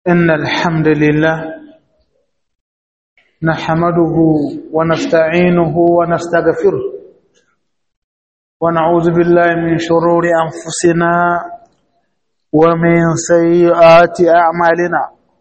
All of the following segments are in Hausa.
إن الحمد لله نحمده ونستعينه ونستغفره ونعوذ بالله من شرور أنفسنا ومن سيئات أعمالنا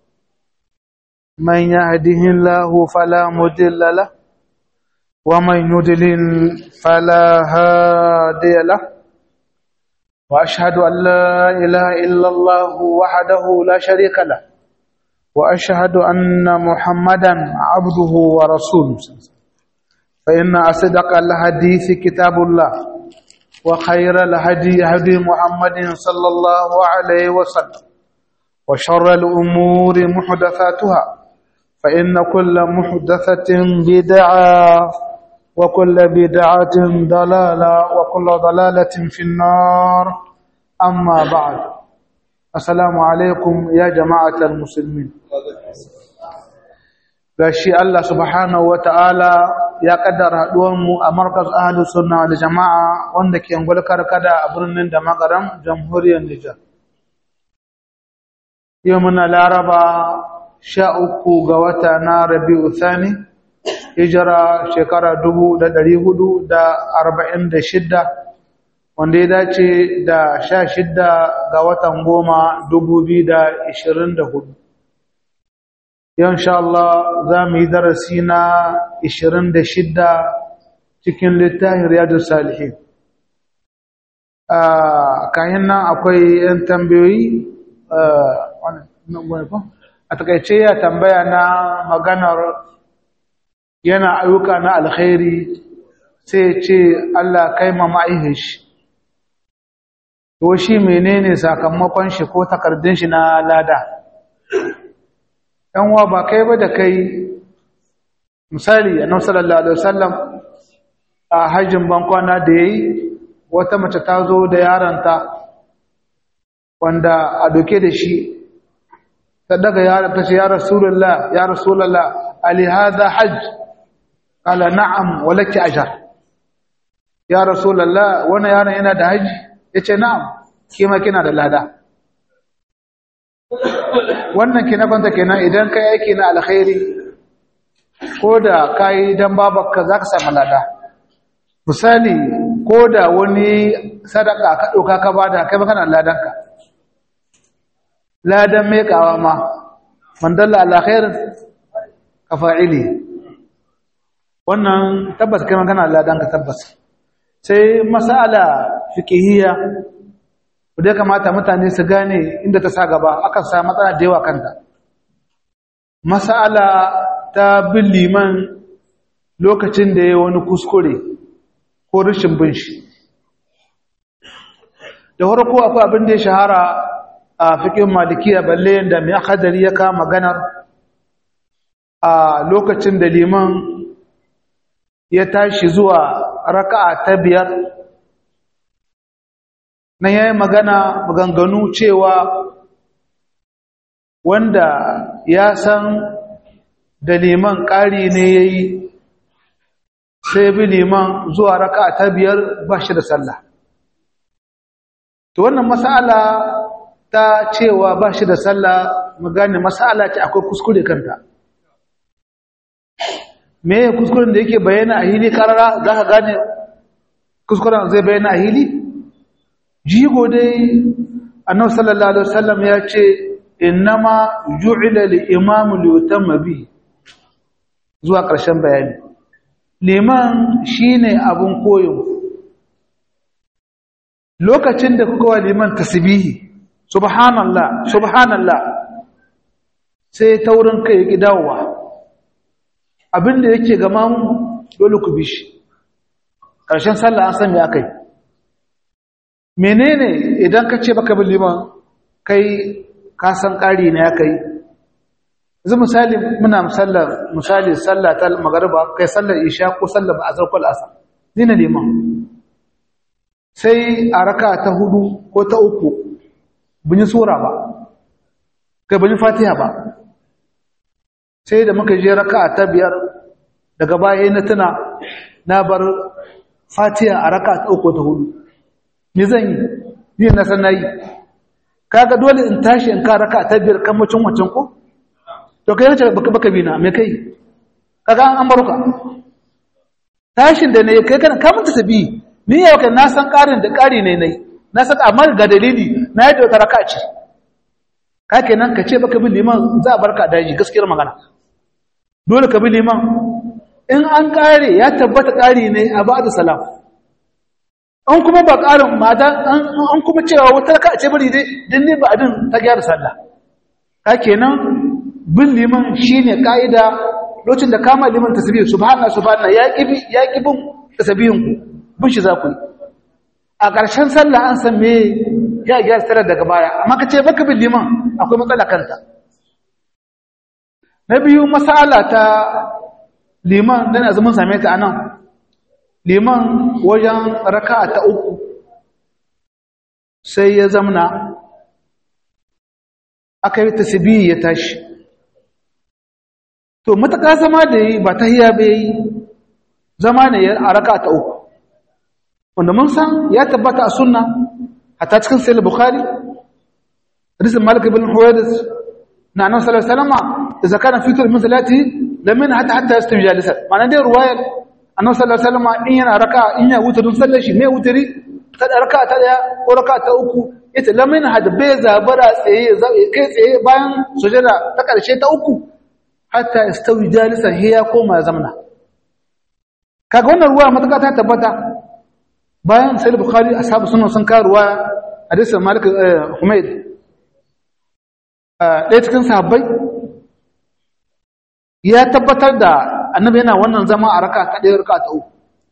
من يهده الله فلا مضل له ومن يضلل فلا هادي له وأشهد أن لا إله إلا الله وحده لا شريك له وأشهد أن محمدا عبده ورسوله فإن أصدق الحديث كتاب الله وخير الهدي هدي محمد صلى الله عليه وسلم وشر الأمور محدثاتها فإن كل محدثة بدعة وكل بدعة ضلالة وكل ضلالة في النار أما بعد السلام عليكم يا جماعة المسلمين gashi Allah subhanahu wata'ala ya kaddara haduwanmu a markaz ahlus sunna wal jama'a wanda ke ngulkar kada a birnin da magaram jamhuriyar Nijar yau muna laraba sha uku ga wata na Rabi'u Thani hijira shekara dubu da ɗari hudu da arba'in da shidda wanda ya dace da sha shidda ga watan goma dubu biyu da ishirin da hudu yau insha Allah za mu yi darasi na ishirin da shidda cikin littafin riyadu salihin kayan nan akwai 'yan tambayoyi a takaice ya tambaya na maganar yana ayyuka na alkhairi sai ce Allah kai ma ma'aihin shi to shi menene sakamakon shi ko takardun shi na lada dan wa ba kai ba da kai misali annabi sallallahu alaihi wasallam a hajjin bankwana da yayi wata mace ta zo da yaranta wanda a doke da shi ta daga yaron ta ce ya rasulullah ya rasulullah ali hadha hajj قال نعم ولك أجر يا رسول الله وانا yana yana da haji yace na'am kima kina da lada wannan kina kwanta kenan idan kai aiki na alkhairi ko da kai dan babarka zaka samu lada misali ko da wani sadaka ka dauka ka bada kai ba kana ladan ka ladan mai kawa ma man dalla ala khairin ka fa'ili wannan tabbas kai magana ladan ka tabbas sai masala fiqhiyya da kamata mutane su gane inda ta sa gaba akan sa matsala da yawa kanta masala ta bin liman lokacin da yayi wani kuskure ko rashin bin shi da farko akwai abin da ya shahara a fiqhin malikiya balle da mai akadari ya kama maganar a lokacin da liman ya tashi zuwa raka'a ta biyar nan yayi magana maganganu cewa wanda ya san da liman ƙari ne yayi sai bi liman zuwa raka'a ta biyar ba shi da sallah to wannan mas'ala ta cewa ba shi da sallah mu gane mas'ala ce akwai kuskure kanta me kuskuren da yake bayyana a hili karara za ka gane kuskuren zai bayyana a hili jigo dai annabi sallallahu alaihi wasallam ya ce innama ju'ila al-imam li yutamma bi zuwa ƙarshen bayani liman shine abun koyo lokacin da kuka wa liman tasbihi subhanallah subhanallah sai taurin kai ya dawowa abinda yake gama mu dole ku bi shi ƙarshen sallah an san me aka yi menene idan ka ce baka bin liman kai ka san ƙari ne aka yi yanzu misali muna musallar misali sallah ta magariba kai sallar isha ko sallar ba'azar kwal asar ni na liman sai a raka ta hudu ko ta uku bin yi sura ba kai bin yi fatiha ba sai da muka je raka ta biyar daga baya na tuna na bar fatiha a raka ta uku ta hudu ni zan yi ni na san nayi kaga dole in tashi in ka raka ta biyar kan mucin wancan ko to kai yace baka baka bina me kai kaga an baruka tashin da ne kai kana ka manta tabi ni yau kan na san karin da kari ne nai na san amma ga dalili na yadda wata raka ce ka kenan ka ce baka bi liman za a barka daji gaskiyar magana dole ka bi liman in an kare ya tabbata kari ne a ba'da salam an kuma ba karin mata an kuma cewa wata raka ce bari dai din ne ba adin ta gyara sallah ka kenan bin liman shine kaida lokacin da kama liman tasbih subhana subhana ya kibi ya kibin tasbihin ku bin shi za ku yi a ƙarshen sallah an san me ya gyara sallar daga baya amma ka ce baka bin liman akwai matsala kanta na biyu masala ta liman dan azumin same ta anan liman wajen raka'a ta uku sai ya zamna aka yi tasbihi ya tashi to mataka zama da yi ba ta hiya bai yi zama ne a raka'a ta uku wanda mun san ya tabbata a sunna hatta cikin sahih bukhari hadisin malik ibn huwaydis na annabi sallallahu alaihi wasallam idza kana fitr min salati lam min hatta hatta yastawi jalisan ma'ana dai ruwayar annabi sallallahu alaihi wasallam in yana raka in ya wuta dun sallar shi me wutari ta raka ta daya ko raka ta uku ita lam min had bai zabara tsaye kai tsaye bayan sujada ta karshe ta uku hatta yastawi jalisan hiya koma zamna kaga wannan ruwa mataka ta tabbata bayan sai bukhari ashabu sunan sun kawo ruwa hadisin malik humayd ɗaya cikin sahabbai ya tabbatar da annabi yana wannan zama a raka ta ɗaya raka ta uku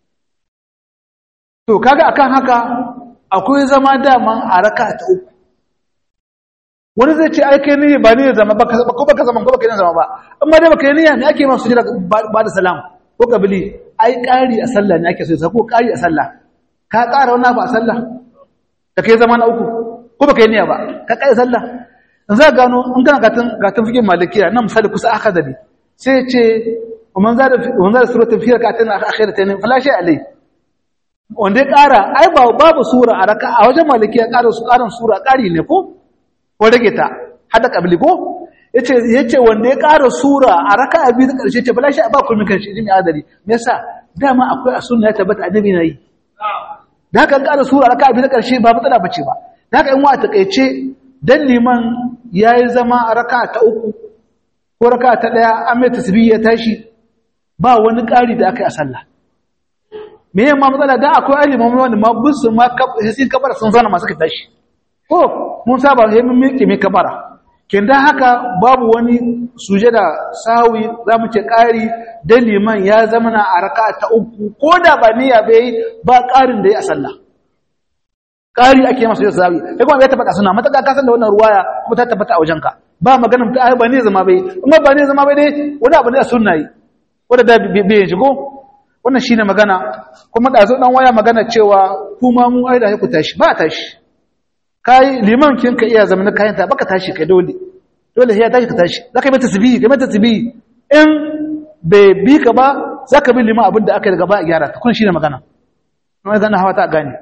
to kaga akan haka akwai zama dama a raka ta uku wani zai ce ai kai ne ba ne zama ba ko baka zama ko baka ne zama ba amma dai baka yi niyya ne ake masu jira ba da salam ko kabili ai ƙari a sallah ne ake so sai ko ƙari a sallah ka ƙara wani abu a sallah da kai zama na uku ko baka yi niyya ba ka ƙari sallah in za gano in kana gatan gatan fikin malikiya nan misali kusa aka dabi sai ce ومن زاد ومن زاد سوره في ركعتين اخرتين فلا شيء عليه wanda ya ƙara ai ba babu sura a raka a wajen maliki ya ƙara su ƙarin sura ƙari ne ko ko rage ta hada kabli ko yace yace wanda ya ƙara sura a raka a biyu da ƙarshe ce bala shi ba kulmin kan shi jimi adari me yasa dama akwai a sunna ya tabbata annabi na yi da haka ƙara sura a raka a biyu da ƙarshe ba matsala bace ba da haka in wa takeice dan liman yayi zama a raka ta uku ko raka ta daya an mai tasbih ya tashi ba wani ƙari da aka yi a sallah me yamma matsala da akwai alimomi wanda ma busu ma sun kabara sun zana masu ka tashi ko mun saba sai mun miƙe mai kabara kin da haka babu wani suje da sawi za mu ce ƙari da liman ya zama na a raka ta uku ko da ba niyya bai ba ƙarin da ya a sallah ƙari ake masa yau sawi sai kuma ya tabbata suna mataka ka san da wannan ruwaya kuma ta tabbata a wajenka ba maganar ta ba ne zama bai amma ba ne zama bai dai wani abu ne a sunna yi wanda da bai shigo wannan shine magana kuma da zo dan waya magana cewa kuma mu ai da ku tashi ba tashi kai liman kin ka iya zama kayan ta baka tashi kai dole dole sai ya tashi ka tashi zaka yi mata tasbihi kai mata tasbihi in bai bi ka ba zaka bi liman abin da aka yi gaba a gyara ta kun shine magana amma zan hawa ta gane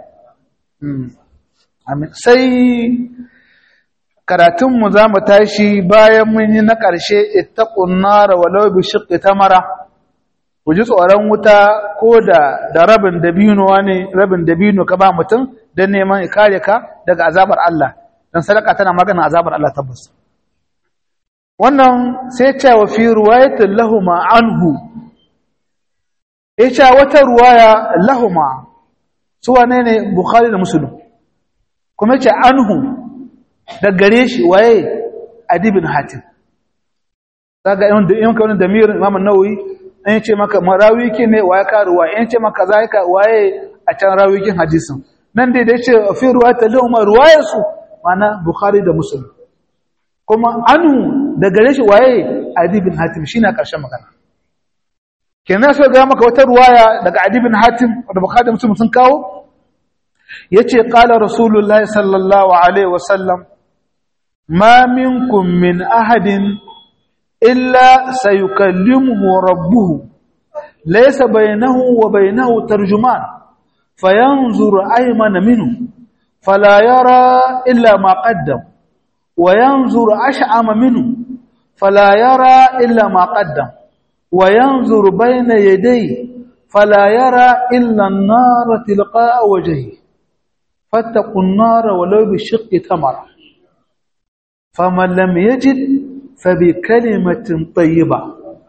amin sai karatunmu za mu tashi bayan mun yi na ƙarshe ittaqun nar walau bi shiqqi tamara ku ji tsoron wuta ko da da rabin dabino ne rabin dabino ka ba mutum don neman kare ka daga azabar Allah don sadaka tana magana azabar Allah tabbas wannan sai ce wa fi ruwayatin lahuma anhu ya ce wata ruwaya lahuma su wane ne bukhari da musulun kuma ce anhu da gare shi waye adibin hatim daga yin kaunin da mirin imamun nauyi an ce maka marawi ke ne waye ka ruwa an ce maka za ka waye a can rawikin hadisin nan dai da ce fi ruwa ta lahuma ruwayar su mana bukhari da muslim kuma anu da gare shi waye adibin hatim shine karshen magana kenan so ga maka wata ruwaya daga adibin hatim da bukhari da muslim sun kawo yace qala rasulullahi sallallahu alaihi wasallam ma minkum min ahadin illa sayukallimuhu rabbuhu laysa bainahu wa bainahu tarjuman fayanzur aymana minhu fala yara illa ma qaddam wa yanzuru ash'ama minhu fala yara illa ma qaddam wa yanzuru bayna yadayhi fala yara illa an-nar tilqa'a wajhihi fattaqu an-nar walau bi shiqqi tamara faman lam yajid fa bi kalimatin tayyibah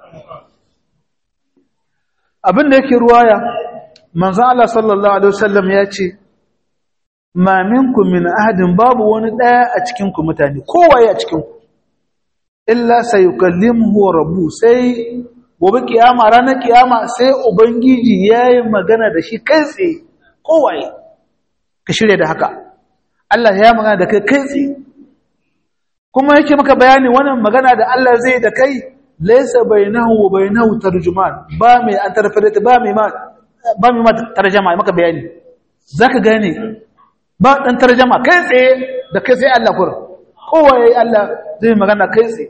abin da yake ruwaya manzo Allah sallallahu alaihi wasallam ya ce ma minkum min ahadin babu wani daya a cikin ku mutane kowaye a cikin ku illa sayukallimuhu rabbu sai gobe kiyama ranar kiyama sai ubangiji yayi magana da shi kai tsaye kowaye ka shirye da haka Allah ya magana da kai kai tsaye kuma yake maka bayani wannan magana da Allah zai da kai laysa bainahu wa bainahu tarjuman ba mai an tarfada ba mai ma ba mai ma tarjuma maka bayani zaka gane ba dan tarjuma kai tsaye da kai sai Allah kur kowa yayi Allah zai magana kai tsaye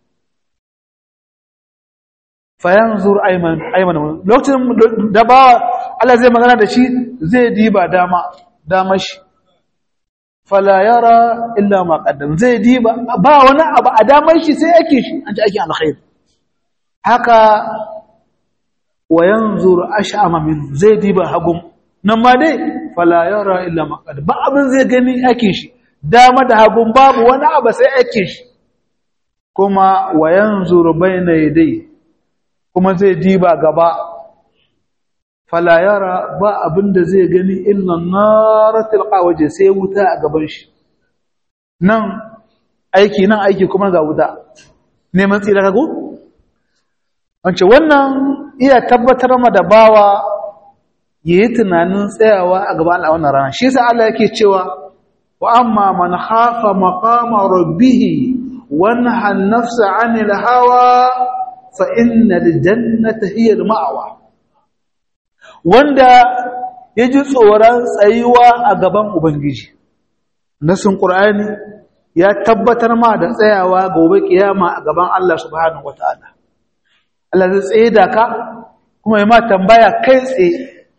fa yanzur ayman ayman lokacin da ba Allah zai magana da shi zai diba dama dama shi fala yara illa ma qaddam zai diba ba wani abu a damar shi sai yake shi an ji ake alkhair haka wa yanzur ash'ama min zai diba hagum nan ma dai fala yara illa ma qaddam ba abin zai gani yake shi dama da hagum babu wani abu sai yake shi kuma wa yanzur bayna yadayhi kuma zai diba gaba fala yara ba abinda zai gani illa naratul qawaje sai wuta a gaban shi nan aiki nan aiki kuma ga wuta neman tsira kago wance wannan iya tabbatar ma da bawa yayi tunanin tsayawa a gaban Allah wannan rana shi yasa Allah yake cewa wa amma man khafa maqama rabbih wa naha an-nafsa 'anil hawa fa innal jannata hiya al-ma'wa wanda ya ji tsoron tsayuwa a gaban Ubangiji. Nasin ƙur'ani ya tabbatar ma da tsayawa gobe ƙiyama a gaban Allah subhanahu wa ta'ala. Allah zai tsaye da ka kuma ya ma tambaya kai tsaye.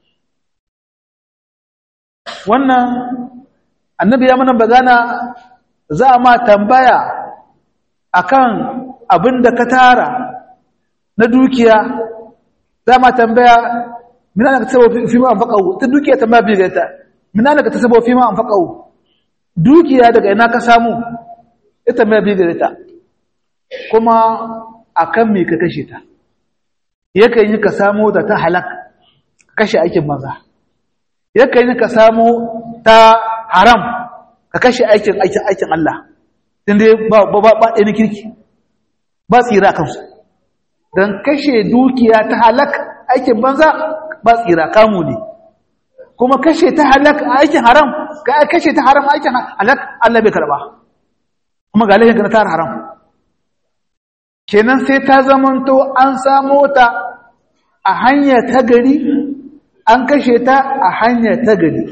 Wannan annabi ya mana bagana za a ma tambaya akan abin da ka tara na dukiya za ma tambaya من أنك تسبب فيما أنفقه تدوكي تما بيغتا من أنك تسبب فيما أنفقه دوكي هذا ina ka samu ita mai bigirta kuma akan me ka kashe ta yakan yi ka samu da ta halak kashe aikin maza yakan yi ka samu ta haram ka kashe aikin aikin aikin Allah tunda ba ba ba ɗani kirki ba tsira kansu dan kashe dukiya ta halak aikin banza ba tsira kamu ne kuma kashe ta halak aikin haram ka kashe ta haram aikin halak Allah bai karba kuma ga laifin ka ta haram kenan sai ta zamanto an samo ta a hanya ta gari an kashe ta a hanya ta gari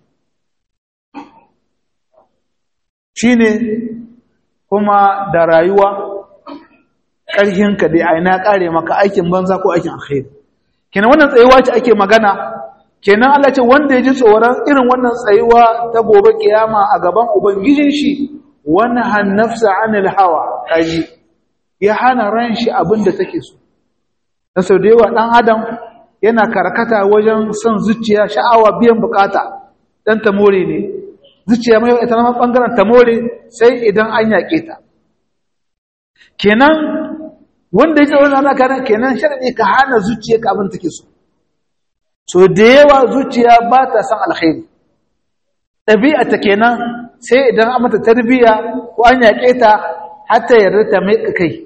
shine kuma da rayuwa ƙarhinka dai a ina ƙare maka aikin banza ko aikin alkhairi kenan wannan tsayuwa ce ake magana kenan Allah ce wanda ya ji tsoron irin wannan tsayuwa ta gobe kiyama a gaban ubangijin shi wani hannafsa anil hawa kaji ya hana ran shi abin da take so da sau da yawa ɗan adam yana karkata wajen son zuciya sha'awa biyan bukata ɗan tamore ne zuciya mai ita na ɓangaren tamore sai idan an yaƙe ta kenan wanda yake wannan ana kana kenan sharadi ka hana zuciya ka abin take so so da yawa zuciya ba ta san alkhairi dabi'a ta kenan sai idan an mata tarbiya ko an yake ta hatta yarda ta mai kai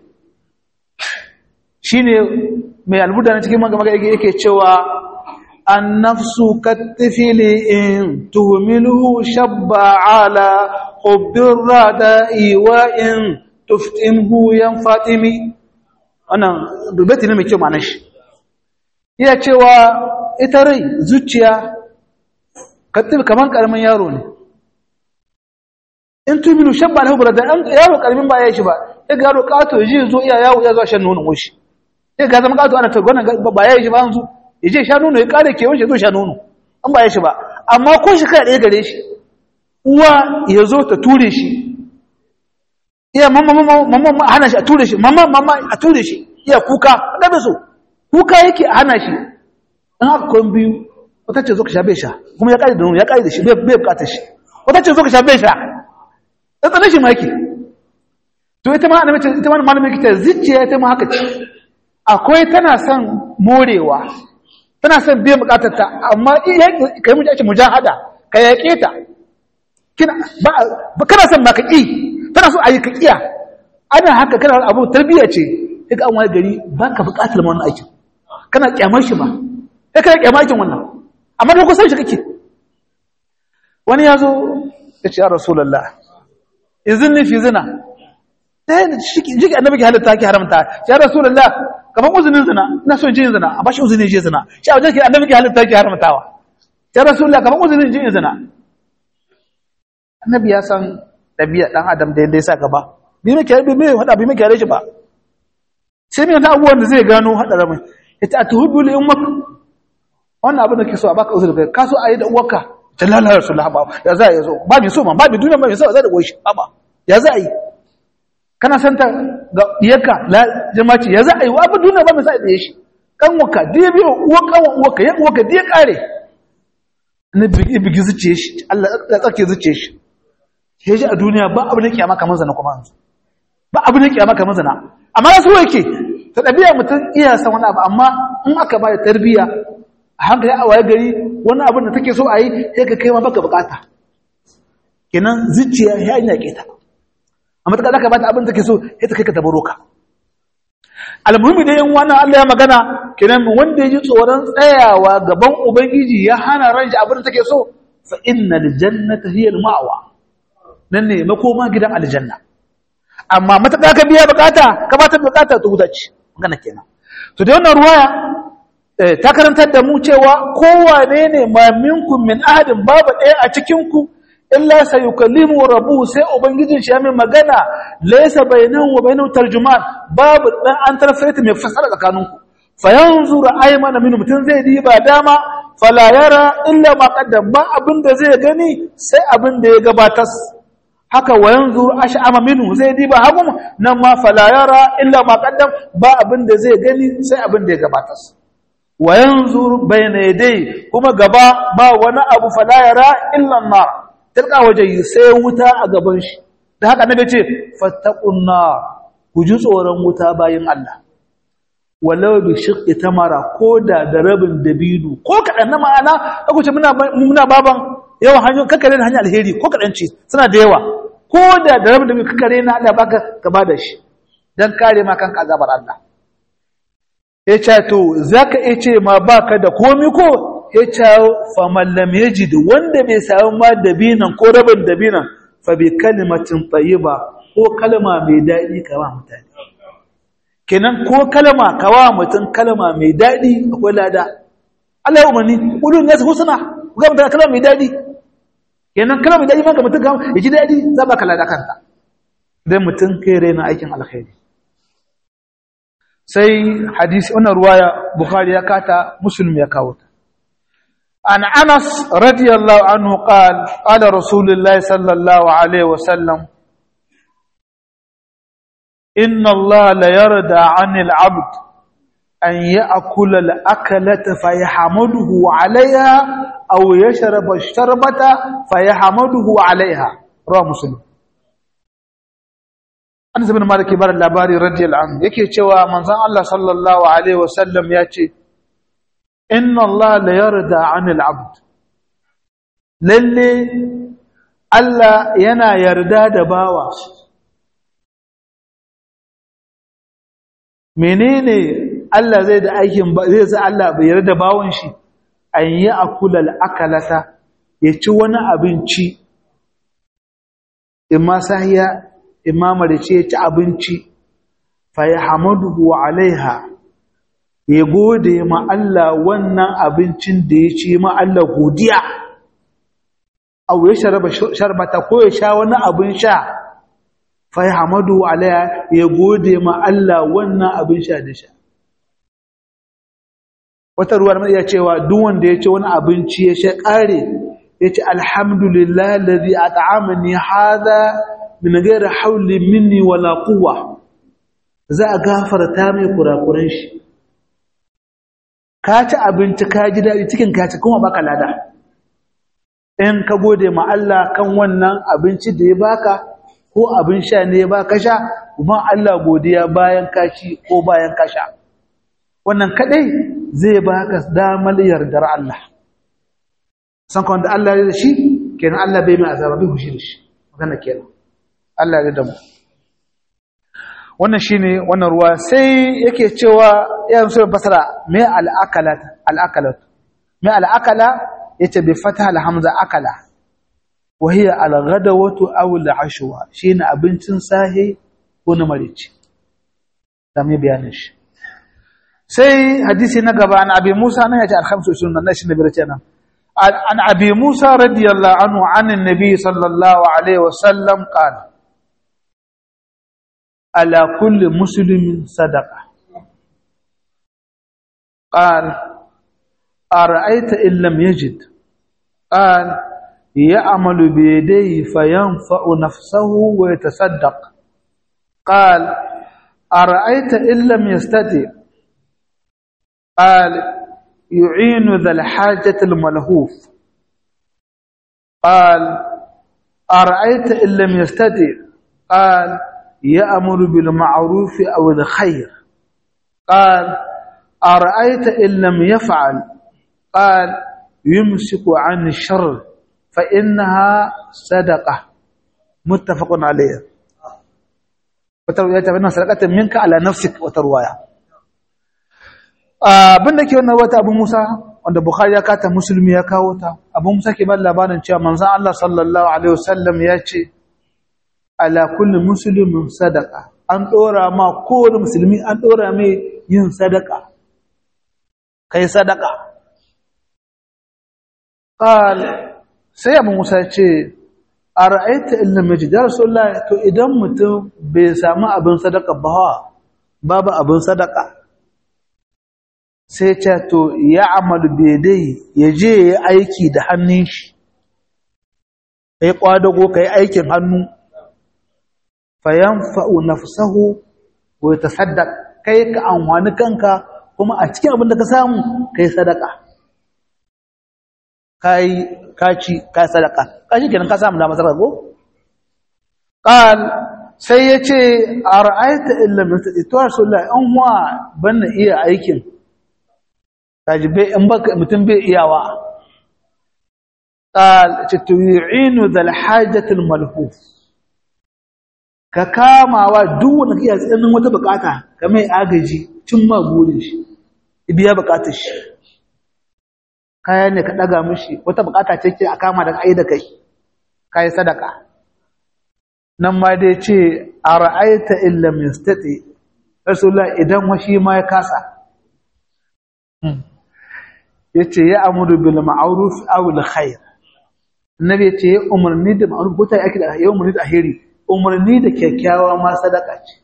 shine mai albuda na cikin magana yake cewa an-nafsu katifili in tuhmiluhu shabba ala hubbir rada'i wa in tuftimhu yan fatimi wannan dubati ne mai kyau ma'anar shi iya cewa ita rai zuciya kattil kaman karamin yaro ne in tuminu shabba lahu burada an yaro karamin ba ya shi ba ya ga yaro kato ya je zo iya yawo ya zo shan nono goshi ya ga zama kato ana ta gwanan ba ya shi ba yanzu ya je sha nono ya kare kewan shi zo sha nono an ba ya shi ba amma ko shi kai ɗaya gare shi uwa ya zo ta ture shi iya mamma mamma mamma hana shi a ture shi mamma mamma a ture shi iya kuka da bai so kuka yake a hana shi in aka kwan biyu wata ce zo ka sha bai sha kuma ya kare da nono ya kare da shi bai bukatar shi wata ce zo ka sha bai sha tsatsanin shi ma yake to ita ma annabi ita ma malamin kita zuciya ita ma haka ce akwai tana son morewa tana son biyan bukatar ta amma kai mu ake mujahada ka yaƙe ta kina ba kana son ba ka ƙi tana so a yi ka ƙiya ana haka kana abu tarbiyya ce sai ka an wani gari ba ka bukatar ma wannan aikin kana kyamar shi ba sai kana kyamar aikin wannan amma da kusan shi kake wani ya zo ya ce ya rasulallah izini fi zina ɗaya shi annabi ke halitta ke haramta ya rasulullah kaman uzunin zina ina son jin zina a bashi uzunin jin zina shi a wajen ke annabi ke halitta ke haramtawa ya rasulullah kaman uzunin jin zina annabi ya san ɗabi'a ɗan adam da yadda ya sa gaba bi mai kyare bi mai hada bi mai kyare shi ba sai mai wata abubuwan da zai gano hada ramai ya ta tuhubbu li ummak wannan abin da ke so a baka uzuri kai ka so a yi da uwarka ta lalata rasulullah ba ya za a yi so ba mi so ma ba mi duniya ba mi so za da goyi shi ba ya za a yi kana santa ga iyaka la jama'a ya za a yi wa abin duniya ba mai sa da shi kan waka diya biyo uwa kan uwaka ya uwaka diya kare na bigi bigi zuciye shi Allah ya tsake zuciye shi sai shi a duniya ba abin da kiyama kamar zana kuma yanzu ba abin da kiyama kamar zana amma su yake ta dabi'a mutum iya san wani abu amma in aka ba da tarbiyya a hankali a waye gari wani abin da take so a yi sai ka kai ma baka bukata kenan zuciya ya yi yaƙe ta amma ta ka bata abin da take so sai ta kai ka tabaro ka almuhimmi da yin wannan Allah ya magana kenan wanda ya ji tsoron tsayawa gaban ubangiji ya hana ran shi abin da take so fa innal jannata hiya al-ma'wa nan ne makoma gidan aljanna amma mataka ka biya bukata ka bata bukata ta huta ce magana kenan to da wannan ruwaya ta karantar da mu cewa kowane ne ma minkum min ahadin babu ɗaya a cikin ku illa sayukallimu rabbu sai ubangijin shi ya mai magana laysa bainahu wa bainahu tarjuman babu dan an tarfaita mai fasara tsakanin ku fa yanzuru aymana min mutun zai diba dama fala yara illa ma qaddam ba abinda zai gani sai abinda ya gabatar haka wa yanzuru ash'ama minhu zai diba hagum nan ma fala yara illa ma qaddam ba abinda zai gani sai abinda ya gabatar wa yanzuru bayna yadayhi kuma gaba ba wani abu fala yara illa an-nar tilka waje sai wuta a gaban shi da haka nabi ce fattaqunna ku ji tsoron wuta bayin Allah walau bi shiqqi tamara ko da da rabin dabidu ko kadan na ma'ana kaku ce muna muna baban yawan hanyoyin kakare na hanyar alheri ko kadan ce suna da yawa ko da da rabin dabidu kakare na Allah baka ka bada shi dan kare ma kanka azabar Allah ya ce to zaka iya ce ma baka da komi ko ya ce faman lam yajid wanda bai samu ma dabinan ko rabin dabinan fa bi kalimatin tayyiba ko kalma mai dadi kawa mutane kenan ko kalma kawa mutun kalma mai dadi akwai lada Allah ya umarni ulun nas husna ga mutane kalma mai dadi kenan kalma mai dadi maka mutun ga ya ji dadi za ba lada kanta dan mutun kai raina aikin alkhairi sai hadisi wannan ruwaya bukhari ya kata muslim ya kawo ta عن أنس رضي الله عنه قال قال رسول الله صلى الله عليه وسلم إن الله ليرضى عن العبد أن يأكل الأكلة فيحمده عليها أو يشرب الشربة فيحمده عليها رواه مسلم أنس بن مالك بار اللاباري رضي الله عنه يكي تشوى منزان الله صلى الله عليه وسلم يأتي inna Allah la yarda anil abd lalle Allah yana yarda da bawa menene Allah zai da aikin zai sa Allah bai yarda bawon shi an yi akulal akalata ya ci wani abinci imma sahiya imma marice ya ci abinci fa yahmaduhu alaiha ya gode ma Allah wannan abincin da ya ci ma Allah godiya aw ya sharaba sharbata ko ya sha wani abin sha fa hamadu alaya ya gode ma Allah wannan abin sha da sha wata ruwar mai ya cewa duk wanda ya ci wani abinci ya sha kare ya ce alhamdulillah alladhi at'amani hadha min gaira hauli minni wala quwwa za a gafarta mai kurakuran shi ka ci abinci ka ji daɗi cikin ka ci kuma baka lada in ka gode ma Allah kan wannan abinci da ya baka ko abin sha ne ya baka sha kuma Allah godiya bayan ka ci ko bayan ka sha wannan kadai zai baka damar yardar Allah san kan da Allah ya da shi kenan Allah bai mai azaba bai hushi da shi magana kenan Allah ya da mu wannan shine wannan ruwa sai yake cewa ya musu basara me al-akalat al-akalat me al-akala yace bi fatha al-hamza akala wa hiya al-ghadawatu aw al-ashwa shine abincin sahi ko na marici da me bayanin shi sai hadisi na gaba an abi Musa nan yace al-khamsu sunan nan shine birace nan an abi Musa radiyallahu anhu an annabi sallallahu alaihi wasallam qala على كل مسلم صدقة قال أرأيت إن لم يجد قال يعمل بيديه فينفع نفسه ويتصدق قال أرأيت إن لم يستطع قال يعين ذا الحاجة الملهوف قال أرأيت إن لم يستطع قال يأمر بالمعروف أو الخير قال أرأيت إن لم يفعل قال يمسك عن الشر فإنها صدقة متفق عليه وتروية بأنها صدقة منك على نفسك وترواية abin da ke wannan wata abu Musa wanda Bukhari ya kata musulmi ya kawo ta abu Musa ke ba labarin cewa manzon Allah sallallahu alaihi wasallam ya ce ala kulli muslimin sadaka an dora ma kowane musulmi an dora mai yin sadaka kai sadaka qal sai abu musa ce ara'aita illa majid ya rasulullah to idan mutum bai samu abin sadaka ba babu abin sadaka sai ce to ya amalu bedai ya je ya aiki da hannun shi kai kwadago kai aikin hannu fayanfa'u nafsahu wa yatasaddaq kai ka amfani kanka kuma a cikin abin da ka samu kai sadaka kai kaci kai sadaka kashi kenan ka samu da masarka ko qal sai yace ara'aita illa min to rasulullahi an wa banna iya aikin kaji bai in baka mutum bai iyawa qal tu'inu dhal hajatil malhuf ka kamawa duk wanda iya tsananin wata bukata ka mai agaji cin ma burin shi biya bukatar shi kaya ne ka daga mishi wata bukata ce ke a kama da ai da kai kai sadaka nan ma dai ce ara'aita illa mistati rasulullah idan washi ma ya kasa yace ya amuru bil ma'ruf aw al khair annabi yace umarni da ma'ruf ko ta yake da yau umarni da alheri umarni da kyakkyawa ma sadaka ce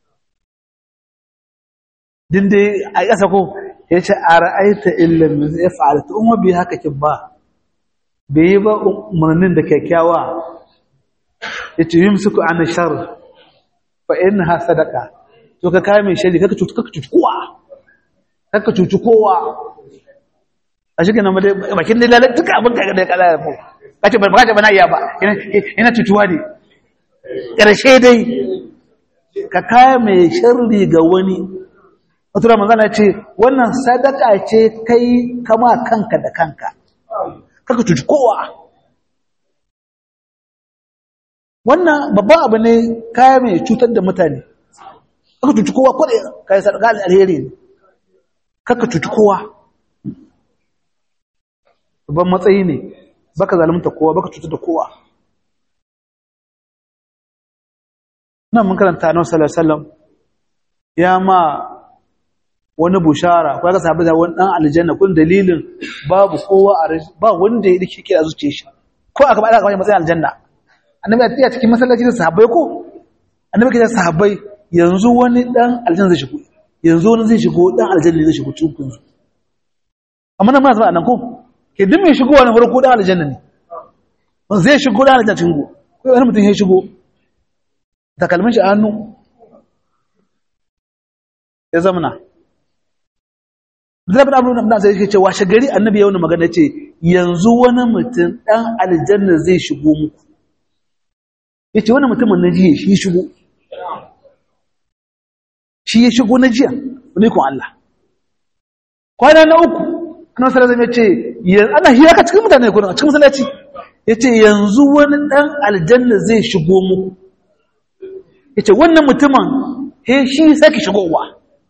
din dai a ƙasa ko ya ce a ra'aita illan ya fa'alta umar bai haka kin ba bai yi ba umarnin da kyakkyawa ya ce yin suku an shar fa in ha sadaka to ka kayi mai shari kaka cuci cuci kowa kaka cuci kowa a shi ganin bakin da lalata duka abin da ya kala ya fi kace ba ka ce ba na iya ba yana cutuwa ne ƙarshe dai ka kaya mai sharri ga wani wata da manzana ce wannan sadaka ce kai kama kanka da kanka kaka cuci kowa wannan babban abu ne kaya mai cutar da mutane kaka cuci kowa kwaɗe kayi sadaka alheri ne kaka cuci kowa babban matsayi ne baka zalunta kowa baka cutar da kowa nan mun karanta annabi sallallahu alaihi wasallam ya ma wani bushara ko ga sahabbai da wani dan aljanna kun dalilin babu kowa a ba wanda ya dake kira zuciye shi ko aka bada kamar matsayin aljanna annabi ya cikin masallaci da sahabbai ko annabi ke da sahabbai yanzu wani dan aljanna zai shigo yanzu wani zai shigo dan aljanna zai shigo cikin kun amma nan ma zama nan ko ke duk mai shigowa na farko dan aljanna ne zai shigo dan aljanna cikin go ko wani mutum ya shigo takalmin shi a hannu ya zamana Abdullahi bin Abdullah bin sai yake cewa shagari annabi ya wani magana ce yanzu wani mutum dan aljanna zai shigo muku yace wani mutumin na jiya shi shigo shi ya shigo na jiya ne kun Allah kwana na uku annabi sallallahu alaihi wasallam yace ana hira ka cikin mutane ko cikin masallaci yace yanzu wani dan aljanna zai shigo muku yace wannan mutumin he shi sake shigowa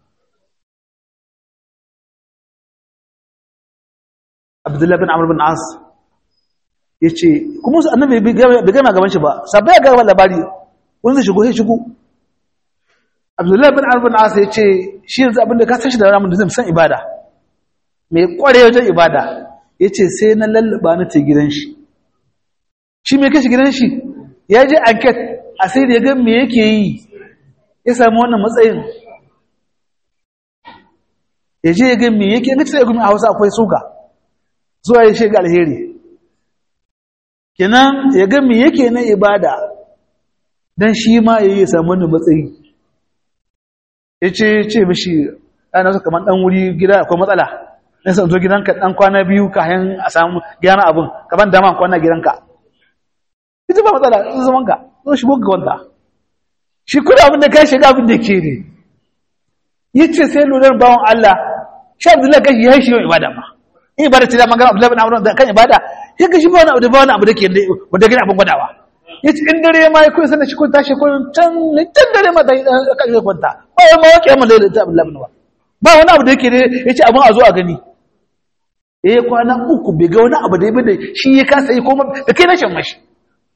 Abdullah bin Amr bin As yace kuma annabi bai gama gaban shi ba sabai ga gaban labari wanda zai shigo sai shigo Abdullah bin Amr bin As yace shi yanzu abinda ka san shi da ramin da zai san ibada mai kware wajen ibada yace sai na lallaba na ta gidan shi shi me kashi gidan shi ya je enquete a sai da ya ga me yake yi ya samu wannan matsayin ya je ya ga me yake ga sai gumi a Hausa akwai suga zuwa ya shiga alheri kenan ya ga me yake na ibada dan shi ma yayi ya samu wannan matsayi yace ce mishi ana so kaman dan wuri gida akwai matsala dan san zo gidanka dan kwana biyu kayan a samu gyara abun kaman dama kwana gidanka ita ba matsala in zaman ka zo shi buga wanda shi kuma abin da kai shiga abin da ke ne yace sai lura bawon Allah shi Abdullahi kai ya shi ibada ma in ibada ce da magana Abdullahi bin Amr da kan ibada ya ga shi ba wani abu da ba wani abu da ke wanda gani abin gwadawa yace in dare ma kai sanin shi kun tashi kun can can dare ma da kan shi kwanta ba wai ma wake mun da Abdullahi bin ba ba wani abu da yake ne yace abin a zo a gani eh kwana uku bai ga wani abu da ya bada shi ya kasa yi kuma da kai na shan mashi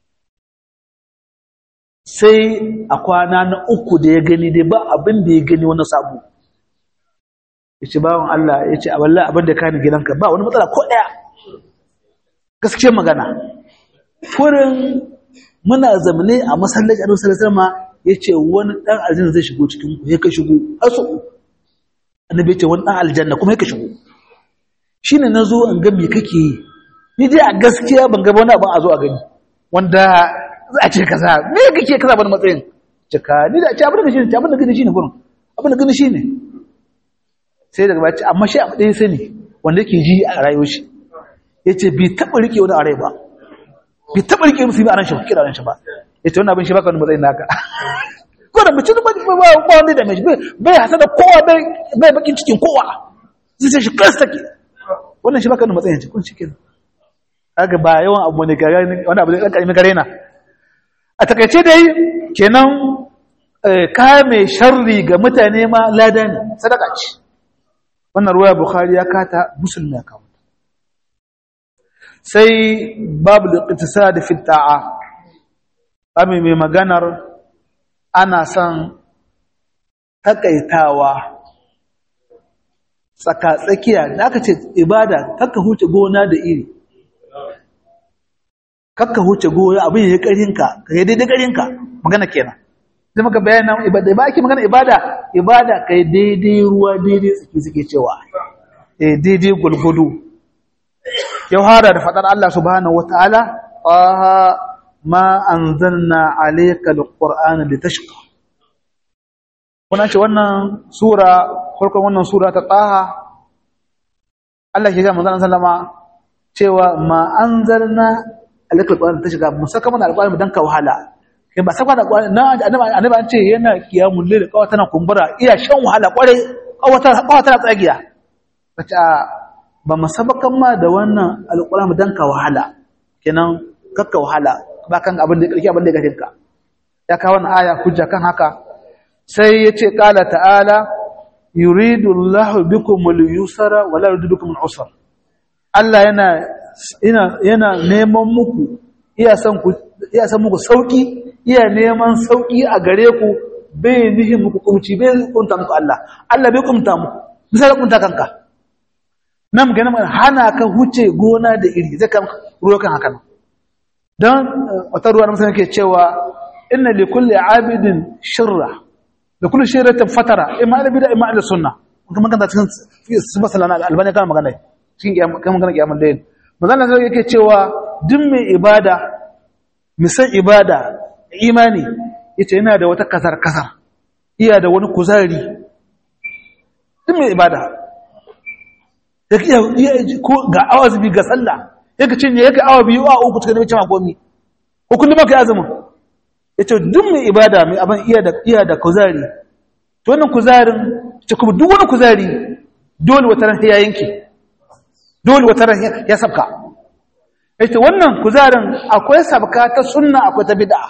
sai a kwana na uku da ya gani dai ba abin da ya gani wani sabu ya ce bawan Allah ya ce a wallah abin da kani gidanka ba wani matsala ko ɗaya gaskiyar magana kurin muna zamane a masallaci a masallaci ma ya ce wani ɗan aljanna zai shigo cikin ku ya ka shigo aso annabi ya ce wani ɗan aljanna kuma ya ka shigo shi ne na zo in ga me kake yi ni dai a gaskiya ban gaba wani abin a zo a gani wanda za a ce kaza me kake kaza bani matsayin cika ni da ce abin da shi ne abin da gani shine gurin abin da gani shine sai daga baya amma shi abu ɗaya sani wanda yake ji a rayuwar shi yace bai taba rike wani arai ba bai taba rike musu ba a ran shi ba kira ran shi ba yace wannan abin shi baka wani matsayin naka ko da mutum ba ba ba wanda da mai bai hasada kowa bai bai bakin cikin kowa zai sai shi kasta ke wannan shi baka wani matsayin shi kun shi kenan kaga ba yawan abu ne ga wani abu da kan karimin gare na a takaice dai kenan kame sharri ga mutane ma lada ne sadaka ce wannan ruwaya bukhari ya kata musulmi ya kawo sai babu da da fita'a babu mai maganar ana son takaitawa tsaka-tsakiya da aka ce ibada kakka huce gona da iri kakka huce gona abin ya yi ƙarinka ka yi daidai ƙarinka magana kenan sai maka bayanan ibada ba ake magana ibada ibada ka yi daidai ruwa daidai tsaki suke cewa eh daidai gulgudu yau hada da faɗar Allah subhanahu wataala aha ma anzalna alayka alqur'ana litashqa kuna ce wannan sura farkon wannan sura ta taha Allah ke ga manzon sallama cewa ma anzalna alayka alqur'ana litashqa musaka mana alqur'ani dan ka wahala kai ba saka da alqur'ani na annabi an ce yana kiyamul layl kawata na kumbura iya shan wahala kware kawata kawata na tsagiya kace ba masabakan ma da wannan alqur'ani dan ka wahala kenan kakka wahala ba kan abin da kake abin da kake ka ya kawo wannan aya hujja kan haka sai yace qala ta'ala yuridu Allahu bikumul yusra wa la yuridu bikumul usra Allah yana yana yana neman muku iya san ku iya san muku sauki iya neman sauki a gare ku bai nihin muku kumci bai kunta muku Allah Allah bai kumta muku misali kunta kanka nan ganin hana ka huce gona da iri zai kan ruwa kan haka don wata ruwa na musamman ke cewa inna li kulli abidin shirra da kulli shirratin fatara imma da bida imma da sunna kuma magana cikin su masala na albani kan magana cikin kan magana kiyamul layl manzon Allah yake cewa duk mai ibada misan ibada imani yace yana da wata kasar kasar iya da wani kuzari duk mai ibada yake iya ko ga awa zubi ga sallah yake cinye yake awa biyu a uku cikin cin komi ko kullum ka azumin yace duk mai ibada mai abin iya da iya da kuzari to wannan kuzarin ce kuma duk wani kuzari dole wata ran ya yanke dole wata ran ya sabka yace wannan kuzarin akwai sabka ta sunna akwai ta bid'a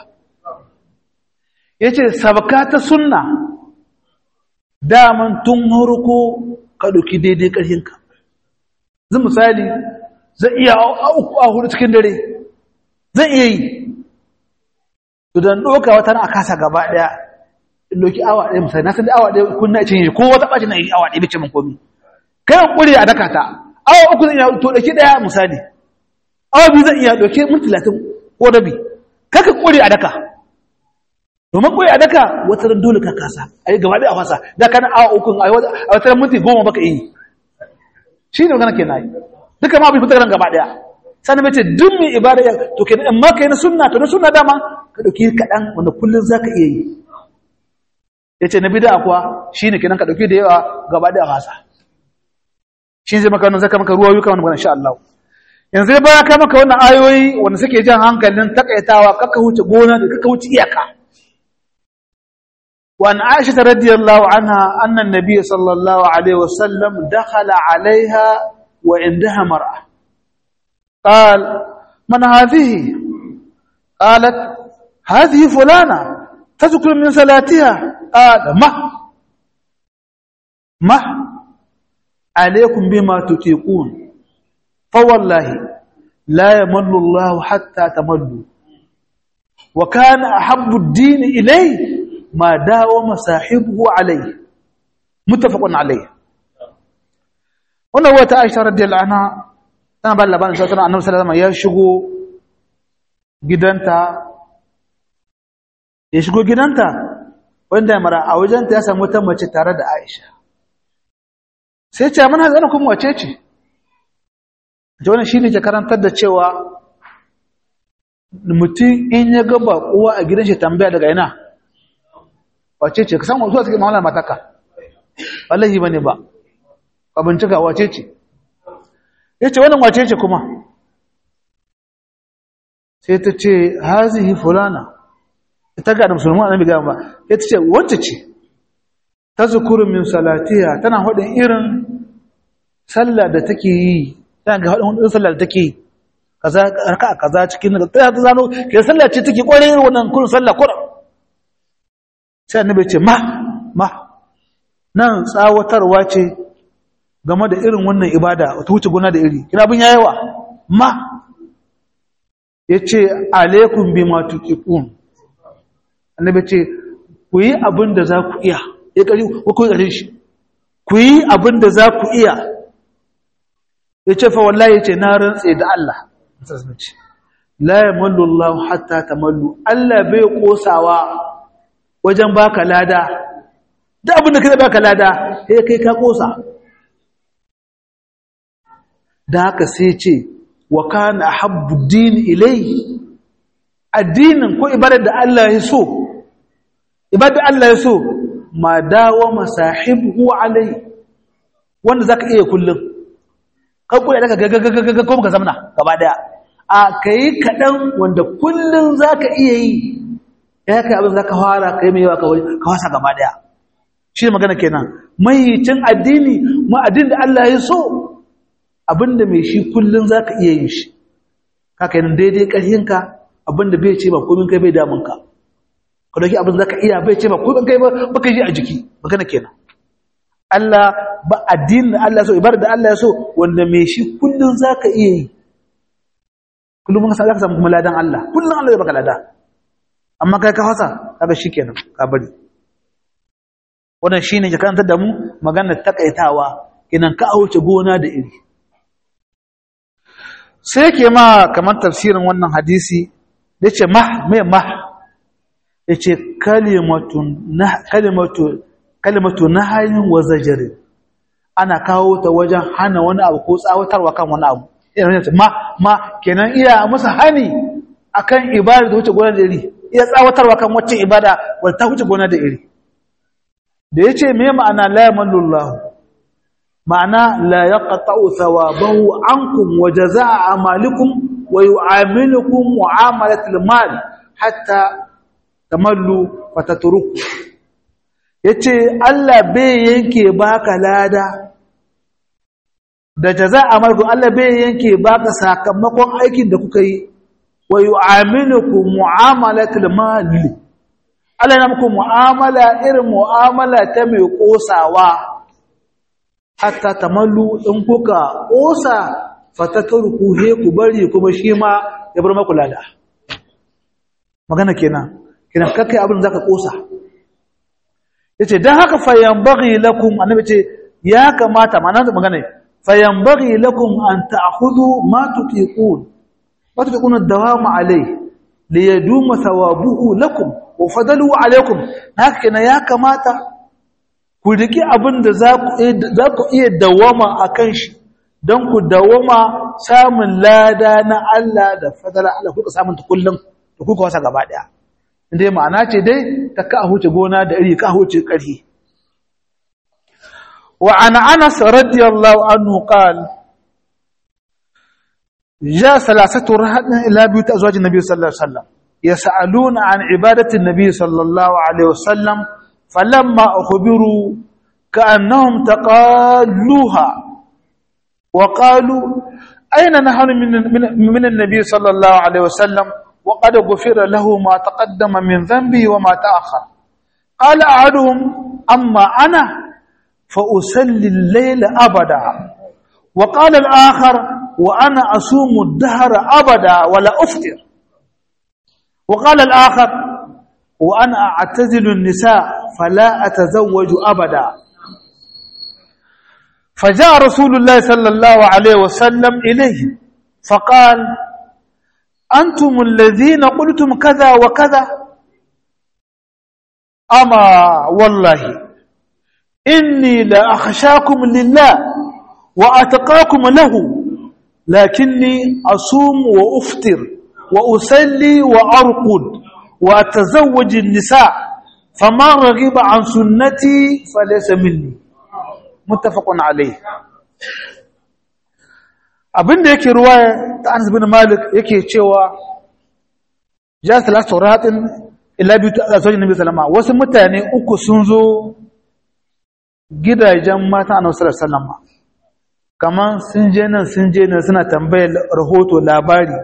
yace sabka ta sunna daman tun harko ka dauki daidai karhinka zan misali zai iya a hudu cikin dare zai iya yi to dan doka wata ran a kasa gaba daya in doki awa ɗaya misali na san da awa ɗaya kunna cinye ko wata ɓaci na yi awa ɗaya bice min komi kai kuri a daka ta awa uku zan iya to ɗauki ɗaya misali awa biyu zan iya ɗauki min talatin ko rabi kaka kuri a daka domin kuri a daka wata ran dole ka kasa a yi gaba ɗaya a fasa da kana awa uku a wata ran minti goma baka yi shi ne magana ke na yi duka ma bai fita ran gaba ɗaya sannan mace duk mai ibada ya to kenan in ma kai na sunna to na sunna dama ka ɗauki kaɗan wanda kullum za ka iya yi ya ce na bida kuwa shi ne kenan ka ɗauki da yawa gaba da fasa shi zai maka wani zaka maka ruwa yuka wani magana sha Allah yanzu ya baya ka maka wannan ayoyi wanda suke jan hankalin takaitawa kaka wuce gona da kaka wuce iyaka wa an aisha radiyallahu anha anna an-nabiy sallallahu alaihi wasallam dakhala alaiha wa indaha mar'a قال من هذه قالت هذه فلانة تذكر من صلاتها قال ما ما عليكم بما تطيقون فوالله لا يمل الله حتى تملوا وكان أحب الدين إليه ما داوم صاحبه عليه متفق عليه wannan wata Aisha radiyallahu anha tana ba labarin cewa tana Annabi sallallahu alaihi wasallam ya shigo gidanta ya shigo gidanta wanda ya mara a wajenta ya samu wata mace tare da Aisha sai ce mana zana kuma wace ce ta wani shi ne ke karantar da cewa mutum in ya gaba uwa a gidan shi tambaya daga ina wace ce ka san wasu suke ma'amala mataka wallahi ba ne ba ka bincika wace ce ya ce wannan wace ce kuma sai ta ce hazihi fulana ta ga da musulman annabi ga ba ya ce wacce ce ta zukuru min salatiha tana hudin irin sallah da take yi tana ga hudin sallah da take yi kaza raka'a kaza cikin ta ta zano ke sallah ce take kware irin wannan kun sallah kura sai annabi ce ma ma nan tsawatarwa ce game da irin wannan ibada ta wuce gona da iri kina bin yayawa ma yace alaikum bima tuqiqun annabi ce ku yi abin da za ku iya ya ƙari ko ku yi shi ku yi abin da za ku iya ya ce fa wallahi ya ce na rantse da Allah la ya mallu Allah hatta ta mallu Allah bai kosawa wajen baka lada da abin da kai baka lada sai kai ka kosa da haka sai ce wa kana habbu din ilayhi addinin ko ibadar da Allah ya so ibadar Allah ya so ma dawo masahibu alai wanda zaka iya kullum kai koyi daga gagagagaga ko ka zamna gaba daya a kai kadan wanda kullum zaka iya yi ya kai abin zaka fara kai mai yawa ka wasa gaba daya shi magana kenan mai cin addini ma addinin da Allah ya so abinda mai shi kullum zaka iya yin shi kaka yin daidai ƙarhinka abinda bai ce ba komin kai bai damunka ka dauki abin zaka iya bai ce ba komin kai ba ka ji a jiki magana kenan Allah ba addinin Allah so ibada da Allah ya so wanda mai shi kullum zaka iya yi kullum ka zaka samu kuma ladan Allah kullum Allah ya baka lada amma kai ka hasa kaga shikenan ka bari wannan shine ke karantar da mu maganar takaitawa kinan ka auce gona da iri sai ke ma kamar tafsirin wannan hadisi da ce mah mai mah ya ce kalimatu na hanyar wa zajari ana kawo ta wajen hana wani abu ko tsawatarwa kan wani abu ma ma kenan iya masa hani akan ibada da wuce gona da iri iya tsawatarwa kan wacce ibada wadda ta wuce gona da iri da ya ce me ma'ana la yamallullahu ma'ana la yaqta'u thawabahu ankum wa jazaa'a amalikum wa yu'amilukum mu'amalatal mal hatta tamallu fatatruku yace Allah bai yanke baka lada da jazaa'a amalikum Allah bai yanke baka sakamakon aikin da kuka yi wa yu'amilukum mu'amalatal mal Allah yana muku mu'amala irin mu'amala ta mai kosawa hatta tamallu in kuka kosa fatatarku he ku bari kuma shi ma ya bar maku lada magana kenan kenan kakkai abin zaka kosa yace dan haka fayanbaghi lakum annabi ce ya kamata ma'ana magana fayanbaghi lakum an ta'khudhu ma tutiqun wa tutiqun ad-dawam alayhi liyaduma thawabuhu lakum wa fadalu alaykum haka kenan ya kamata ku riki abin da za ku iya dawama a kan shi don ku dawama samun lada na Allah da fadala Allah kuka samun ta kullum da kuka wasa gaba ɗaya inda ma'ana ce dai ta ka huce gona da iri ka huce ƙarfi wa ana anas radiyallahu anhu qal ja salasatu rahadin ila biyu ta azwajin nabi sallallahu alaihi wasallam yas'aluna an ibadati nabi sallallahu alaihi wasallam فلما أخبروا كأنهم تقالوها وقالوا أين نحن من, من, من النبي صلى الله عليه وسلم وقد غفر له ما تقدم من ذنبه وما تأخر قال أحدهم أما أنا فأسلي الليل أبدا وقال الآخر وأنا أصوم الدهر أبدا ولا أفطر وقال الآخر وأنا أعتزل النساء فلا أتزوج أبدا فجاء رسول الله صلى الله عليه وسلم إليه فقال أنتم الذين قلتم كذا وكذا أما والله إني لأخشاكم لله وأتقاكم له لكني أصوم وأفطر وأسلي وأرقد وأتزوج النساء فما رغب عن سنتي فليس مني متفق عليه abin da yake ruwaya ta Anas bin Malik yake cewa ja salatu ratin illa bi ta azwajin Nabi sallama wasu mutane uku sun zo gidajen mata Annabi sallallahu alaihi wasallam kaman sun je nan sun je nan suna tambayar rahoto labari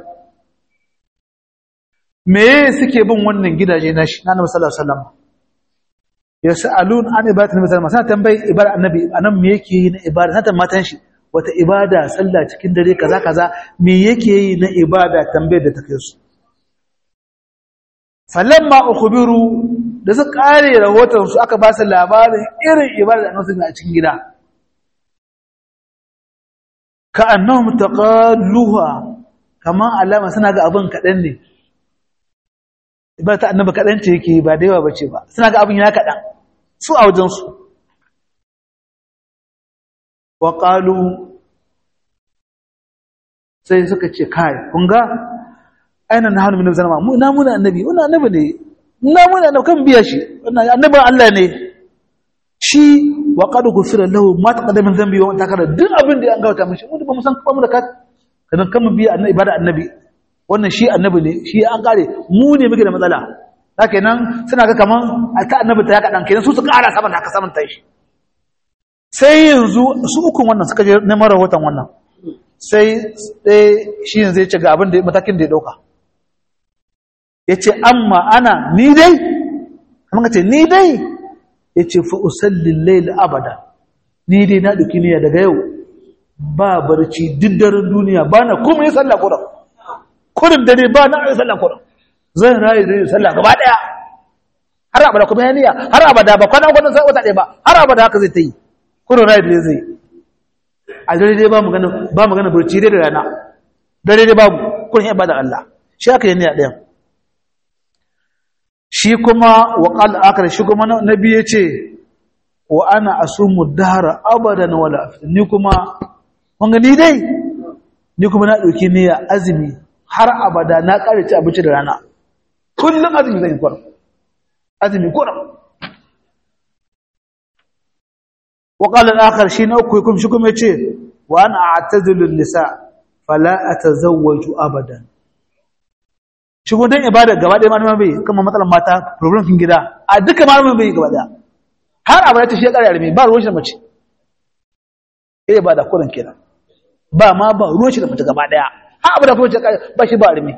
me suke bin wannan gidaje na shi na Annabi sallallahu alaihi wasallam yas'alun an ibadatin nabi sallallahu alaihi wasallam tambayi ibada annabi anan me yake yi na ibada na matan shi wata ibada sallah cikin dare kaza kaza me yake yi na ibada tambayar da take su falamma ukhbiru da su kare rahoton su aka ba su labarin irin ibada da annabi a cikin gida ka annahum taqalluha kaman alama suna ga abin kadan ne ibada ta annabi kadan ce yake ba da yawa bace ba suna ga abin ya kadan su a wajensu wa ƙalu sai suka ce kai kunga aina na hannu minu zama na muna annabi wani annabi ne na muna annabi kan biya shi annabin Allah ne shi wa ƙadu gufira lahu ma ta ƙadamin zambi wa ta kada duk abin da ya gauta mashi wanda ba mu san kuma da ka kanan kan biya annabi ibada annabi wannan shi annabi ne shi an kare mu ne muke da matsala haka nan suna ga kaman ta annabi ta ya kaɗan kenan su su ƙara saman haka saman ta shi sai yanzu su ukun wannan suka je neman rahoton wannan sai ɗaya shi yanzu ya ce ga abin da matakin da ya ɗauka ya ce amma ana ni dai kamar ka ce ni dai ya ce fa'usallin laila abada ni dai na ɗauki niyya daga yau ba barci duk daren duniya ba na kuma yi sallah kuran kurin dare ba na yi sallah kuran zan rayu da yi sallah gaba ɗaya har abada kuma ya niyya har abada ba kwana kwanan sai wata ɗaya ba har abada haka zai ta yi kurin rayu da zai a dare dai ba magana ba magana burci dai da rana dare dai babu kurin ibada Allah shi aka yi niyya ɗayan shi kuma wa qal akar shi kuma nabi yace wa ana asumu dahara abadan wala aftir ni kuma kun ga ni dai ni kuma na dauki niyya azumi har abada na kare ci abinci da rana kullum azumi zai kuram azumi kuram wa qala al-akhar shi na uku kuma shi kuma yace wa ana a'tazilu an-nisa fala atazawwaju abadan shi gudan ibada gaba ɗaya malamin bai kuma matsalan mata problem kin gida a duka malamin bai gaba ɗaya har abada ta shi ƙara yarme ba ruwan shi da mace eh ba da kurin kenan ba ma ba ruwan shi da mace gaba ɗaya har abada kuma ba shi ba yarme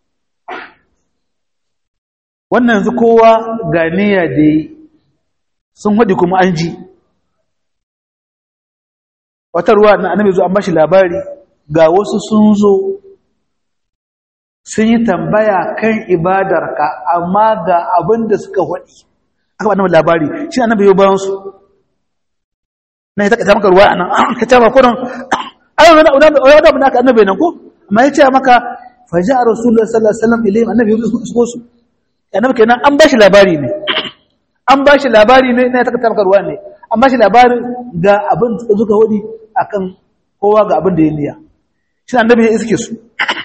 wannan yanzu kowa ga niyya da yi sun haɗi kuma an ji wata ruwa na annabi zo an bashi labari ga wasu sun zo sun yi tambaya kan ibadarka amma ga abin da suka haɗi aka ba labari shi annabi yau bayan su na yi taka maka ruwa a nan ka ce ma kudin ayyau wani abu da aka annabi nan ko amma ya ce maka faji a rasulullah sallallahu alaihi wasallam ilayhim annabi yau su su annabi kenan an bashi labari ne an bashi labari ne na taka maka ruwa ne an bashi labarin ga abin da suka haɗi akan kowa ga abin da ya niya shi annabi ya iske su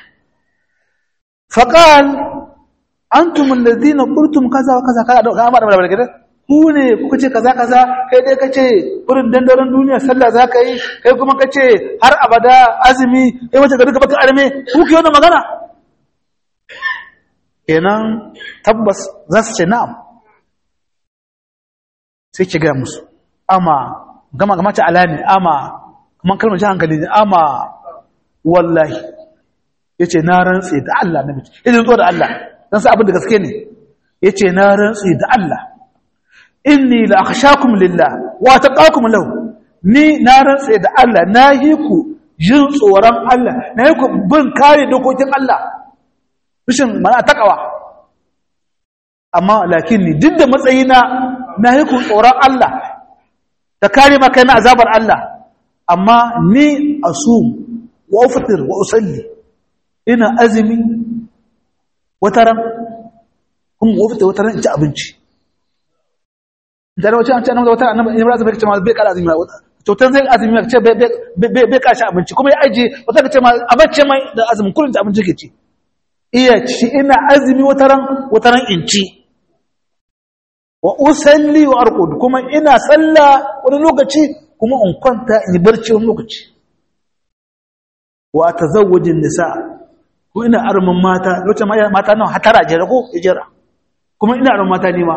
faqal antum alladhina qultum kaza wa kaza kaza ka amara da gidan ku ne kuka ce kaza kaza kai dai kace kurin dandaron duniya sallah zaka yi kai kuma kace har abada azumi kai wace gari ka baka arme ku ke wannan magana kenan tabbas za su ce na'am sai ki ga musu amma gama gama ta alani amma kuma kalmar ji hankali ne amma wallahi yace na rantsi da Allah na miji yace zo da Allah dan sa abin da gaske ne yace na rantsi da Allah inni la akhshakum lillah wa taqakum lahu ni na rantsi da Allah na yi ku jin tsoron Allah na yi ku bin kare dokokin Allah bishin mana takawa amma lakin ni duk da matsayina na yi ku tsoron Allah da kare maka na azabar Allah amma ni asum wa ufatir wa usalli ina azumi wataran kuma wa ufatir wataran in ci abinci da wace an ce annabi wataran annabi Ibrahim bai ce ma bai kara azumi to tan zai azumi ce bai bai bai kashi abinci kuma ya aje wata ce ma abacce mai da azumin kullun da abinci ke ci iya ci ina azumi wataran wataran in ci wa usalli wa arqud kuma ina sallah wani lokaci kuma in kwanta in barci wani lokaci wa tazawwajin nisa ko ina armin mata lokacin mata nan hatara jira ko jira kuma ina armin mata ne ma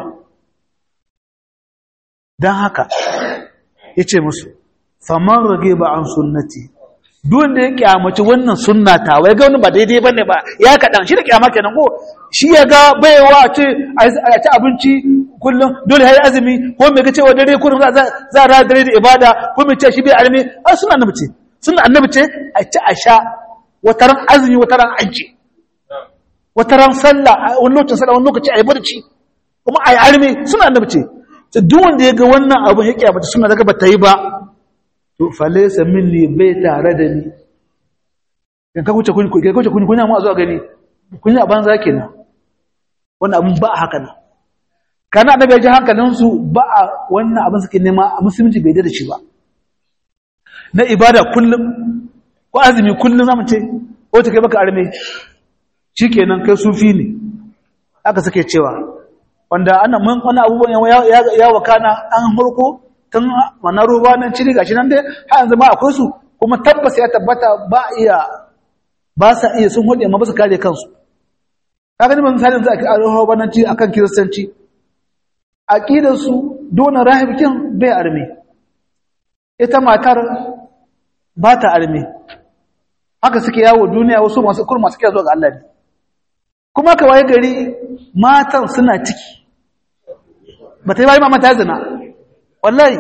dan haka yace musu faman rage ba an sunnati duk da ya kyamaci wannan sunna ta wai ga wani ba daidai bane ba ya kadan shi da kyama kenan ko shi ya ga baiwa a ce a ci abinci kullum dole yayi azumi ko me kace wa dare kullum za za ra dare da ibada ko me ce shi bai alimi a sunna annabi ce sunna annabi ce a ci a sha wataran azumi wataran aji wataran sallah wani lokacin sallah wani lokaci ayi barci kuma ayi alimi sunna annabi ce to duk wanda ya ga wannan abu ya kiyamata sunna daga bata yi ba to falaysa minni bai tare da ni kan ka kuce kun ka kuce kun kunya mu a zuwa gani kunya banza kenan wannan abun ba haka nan kana da bai ji hankalinsu ba a wannan abin suke nema a musulunci bai da shi ba na ibada kullum ko azumi kullum zamu ce ko ta kai baka arme shikenan kai sufi ne aka suke cewa wanda ana mun wani abubuwan ya ya wakana an harko tun wannan ruwa nan ciri gashi nan dai har yanzu ma akwai su kuma tabbas ya tabbata ba iya ba sa iya sun hode amma ba su kare kansu kaga ni ban misalin za a ruwa nan ci akan kiristanci aƙidarsu dona rahibikin bai arme ita matar ba ta arme haka suke yawo duniya wasu masu kurma suke zuwa ga Allah ne kuma ka waye gari matan suna ciki ba ta yi bayan mamata zina wallahi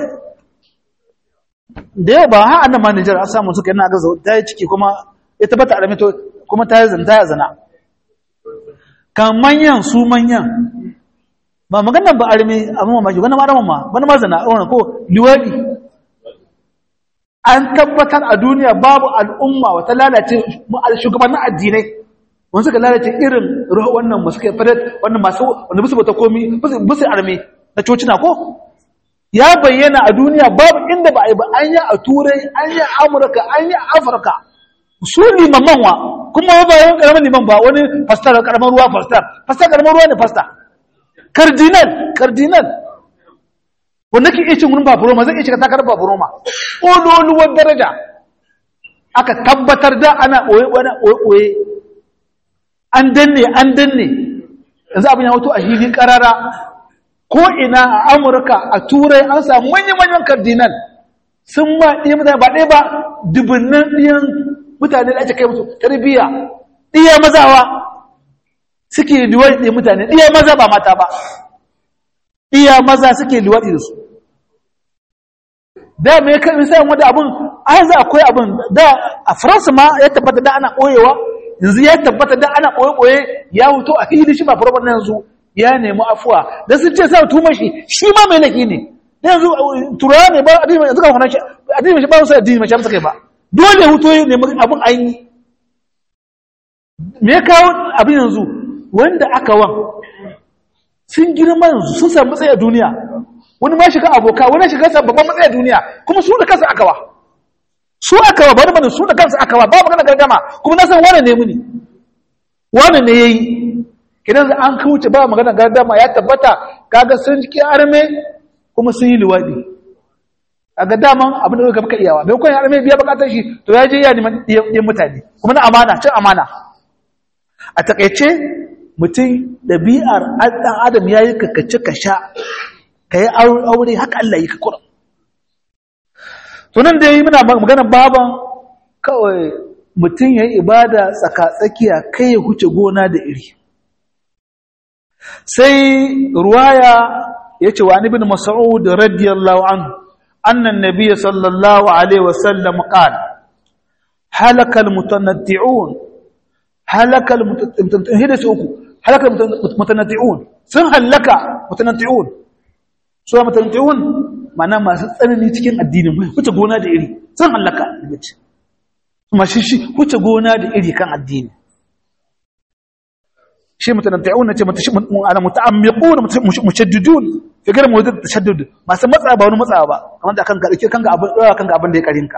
da yau ba ha annan ma Nijar an samu suka yana gaza ta yi ciki kuma ita ba ta arme to kuma ta yi zina ta yi zina kan manyan su manyan ba maganar ba arme amma mamaki wani ma ma wani ma zana wani ko liwadi an tabbatar a duniya babu al'umma wata lalace shugabannin addinai wani suka lalace irin wannan masu kai fadat wannan masu wanda bisu bata komi bisu arme na cocina ko ya bayyana a duniya babu inda ba a yi ba an yi a turai an yi a amurka an yi a afirka su limaman wa kuma ba wani karamin liman ba wani pastor karamin ruwa pastor pastor karamin ruwa ne pastor cardinal cardinal wanda ke iya cin wurin baburoma zai iya cika takarar baburoma ƙololuwar daraja aka tabbatar da ana ɓoye wani ɓoye an danne an danne yanzu abin ya wato a hili ƙarara ko ina a amurka a turai an samu manyan-manyan cardinal sun ma ɗiya mutane ba ɗaya ba dubunnan ɗiyan mutane da ake kai musu tarbiyya ɗiya mazawa suke liwaɗi ɗiya mutane ɗiya maza ba mata ba ɗiya maza suke liwaɗi da su da mai kan misalin wadda abin an za akwai abin da a faransa ma ya tabbata da ana ɓoyewa yanzu ya tabbata da ana ɓoye-ɓoye ya huto a fili shi ba farbar na yanzu ya nemi afuwa da sun ce sa tuma shi shi ma mai laifi ne yanzu turawa ne ba addini mai zuka kwanan shi addini mai ba musu addini mai shamsa kai ba dole hutu ne abin an yi me kawo abin yanzu wanda aka wan sun girma yanzu sun samu matsayi a duniya wani ma shiga aboka wani shiga sa babban matsayi a duniya kuma su da kansu aka wa su aka wa bari bane su da kansu aka wa ba magana gargama kuma na san wane ne muni wane ne yayi kidan an kauce ba magana gargama ya tabbata kaga sun ji arme kuma sun yi liwadi kaga daman abin da baka iyawa bai koyi arme biya bukatar shi to ya je ya neman yin mutane kuma na amana cin amana a takaice mutum ɗabi'ar ɗan adam ya yi kakace ka sha ka yi aure haka Allah yi ka kura tunan da ya yi muna maganar baban kawai mutum ya yi ibada tsaka-tsakiya kai ya huce gona da iri sai ruwaya ya ce wa ibn mas'ud radiyallahu anhu annan nabiy sallallahu alaihi wasallam qala halaka almutanatti'un halaka almutanatti'un uku halaka almutanatti'un sun halaka mutanatti'un so mutanatti'un mana masu tsanani cikin addini huce gona da iri sun halaka bace kuma shi shi huce gona da iri kan addini shi mutanatti'un nace ana muta'ammiqun mushaddidun fi gara mu da tashaddud masu matsa ba wani matsa ba kamar da kanka dake kanka abin dawa kanka abin da ya karinka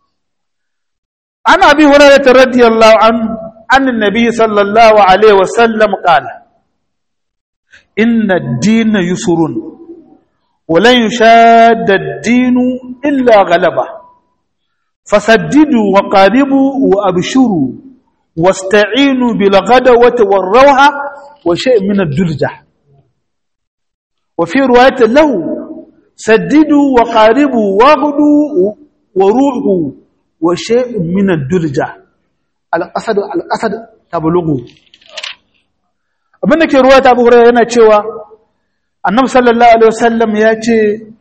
ana bi hurairah radiyallahu an an annabi sallallahu alaihi wasallam qala inna ad-din yusrun wa lan yushadda ad-din illa ghalaba fasaddidu wa qaribu wa abshuru wasta'inu bil ghadawati war rawha wa shay'in min ad-dulja وفي رواية له سددوا وقاربوا واغدوا وروحوا وشيء من الدرجة القصد القصد تبلغوا abinda ke ruwa ta buhura yana cewa annabi sallallahu alaihi wasallam ya ce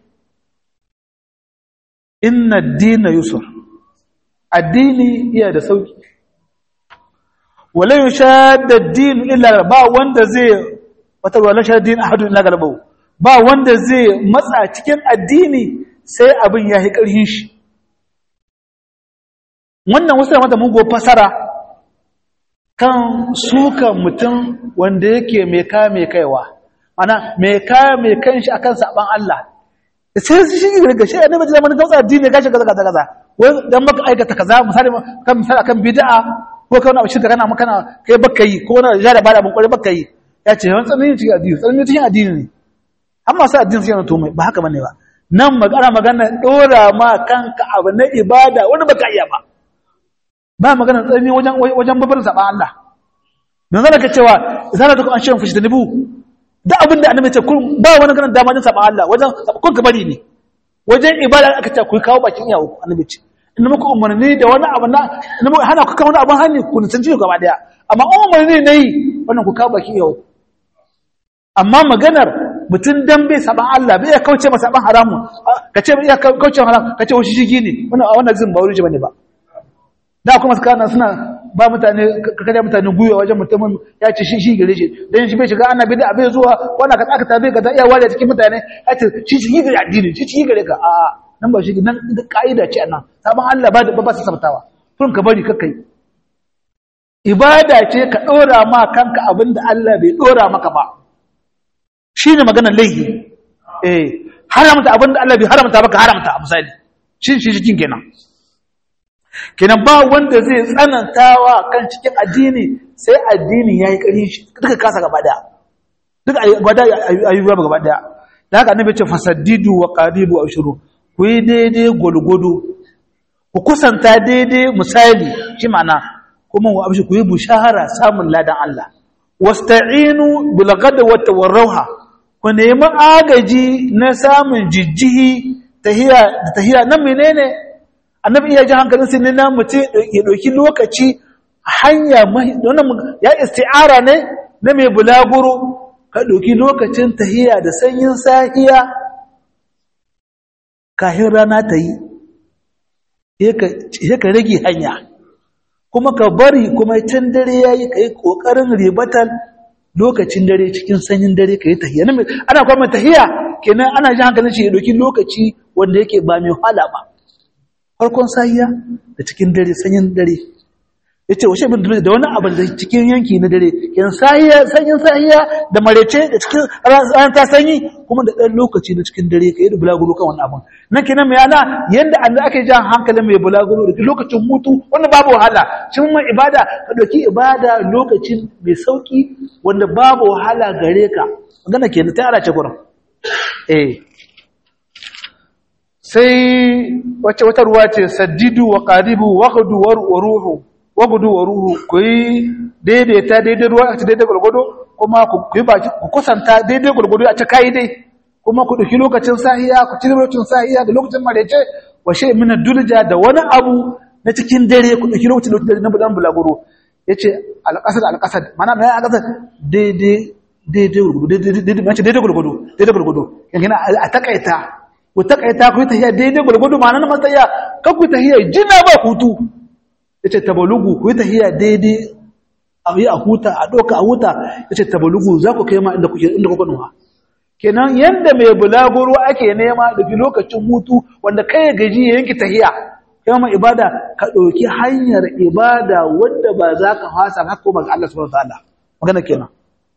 inna ad-dina yusr addini iya da sauki wala yushadda ad-din illa ba wanda zai wata wala shadda ad-din ahadun illa galabahu ba wanda zai matsa cikin addini sai abin ya yi ƙarfin shi wannan wasu da mata mugo fasara kan suka mutum wanda yake mai ka mai kaiwa mana mai ka mai kan shi akan saban Allah sai su shi daga shi annabi da zamanin gautsa addini ya gashi kaza kaza kaza wai dan maka aikata kaza misali kan misali akan bid'a ko kan abu shirka kana makana kai baka yi ko na jara bada mun kware baka yi ya ce wani tsananin cikin addini tsananin cikin addini ne amma sai addini sai na to mai ba haka bane ba nan magana magana dora ma kanka abu na ibada wani baka iya ba ba magana tsani wajen wajen babar saba Allah dan zaka cewa zaka ta an shin fushi da nibu da abin da annabi ce kun ba wani ganin dama din saba Allah wajen kun ka bari ne wajen ibada aka ce ku kawo bakin iyawo annabi ce in muku umarni da wani abu na in muku hana ku kawo wani abin hannu ku nisan ciwo gaba daya amma umarni ne yi wannan ku kawo bakin iyawo amma maganar mutum dan bai saban Allah bai ya kauce masa saban haramu ka ce ya kauce haram ka ce wasu shigi ne wannan wannan zin ba wuri bane ba da kuma kana suna ba mutane ka kada mutane guyo wajen mutumin ya ce shi shi gare shi dan shi bai shiga ana bid'a bai zuwa wannan ka aka tabe ka ta iya wale cikin mutane ya ce shi shi gare addini shi shi gare ka a nan ba shi nan kaida ce anan saban Allah ba da ba sa sabtawa kun ka bari kakai ibada ce ka dora ma kanka abinda Allah bai dora maka ba shi ne maganar laihi eh haramta abinda Allah bai haramta baka haramta misali shi shi cikin kenan kenan ba wanda zai tsanantawa kan cikin addini sai addini yayi ƙarfi shi duka kasa gaba daya duka gwada ayyuba gaba daya da haka annabi ce fasaddidu wa qaribu wa ushuru ku yi daidai gulgudu ku kusanta daidai misali shi ma'ana kuma wa abshi ku yi bushahara samun ladan Allah wasta'inu bil ghadwati war rawha ku nemi agaji na samun jijjihi tahiya da tahiya nan menene annabi iya ji hankalin sai ne na mutum ya ɗauki lokaci hanya wannan ya isti'ara ne na mai bulaguro ka ɗauki lokacin tahiya da sanyin sahiya kahin rana ta yi ya ka rage hanya kuma ka bari kuma can dare ya yi ka yi ƙoƙarin ribatar lokacin dare cikin sanyin dare ka yi tahiya ana kuma tahiya kenan ana ji hankalin shi ya ɗauki lokaci wanda yake ba mai hala ba farkon sahiya da cikin dare sanyin dare ya ce washe bin da wani abin da cikin yanki na dare yan sahiya sanyin sahiya da marece da cikin ran ta sanyi kuma da ɗan lokaci na cikin dare ka yi da bulaguro kan wani abin nan kenan mai yana yadda an da ake jan hankalin mai bulaguro da lokacin hutu wanda babu wahala shi mai ibada ka ɗauki ibada lokacin mai sauki wanda babu wahala gare ka magana kenan ta ara ce gurin eh sai wacce wata ruwa ce saddidu wa qaribu wa ghudu wa ruhu wa gudu wa ruhu ku yi daidaita daidai ruwa a ci daidai gwargwado kuma ku yi baki ku kusanta daidai gwargwado a ci kayi dai kuma ku ɗauki lokacin sahiya ku ci lokacin sahiya da lokacin marece wa shi mina dulja da wani abu na cikin dare ku ɗauki lokacin lokacin na budan bulaguro ya ce alƙasar alƙasar mana mai alƙasar daidai daidai gwargwado daidai gwargwado daidai gwargwado yankin a takaita ku takaita ku yi tahiya daidai gwargwado ma'ana na matsaya kan ku tahiya jina ba hutu ya ce tabalugu ku yi tahiya daidai a yi a huta a ɗoka a huta ya ce tabalugu za ku kai ma inda kuka nuwa kenan yadda mai bulaguro ake nema da lokacin hutu wanda kai ya gaji ya yanki tahiya kai ma ibada ka ɗauki hanyar ibada wanda ba za ka fasa haka ko ga Allah subhanahu wa ta'ala magana kenan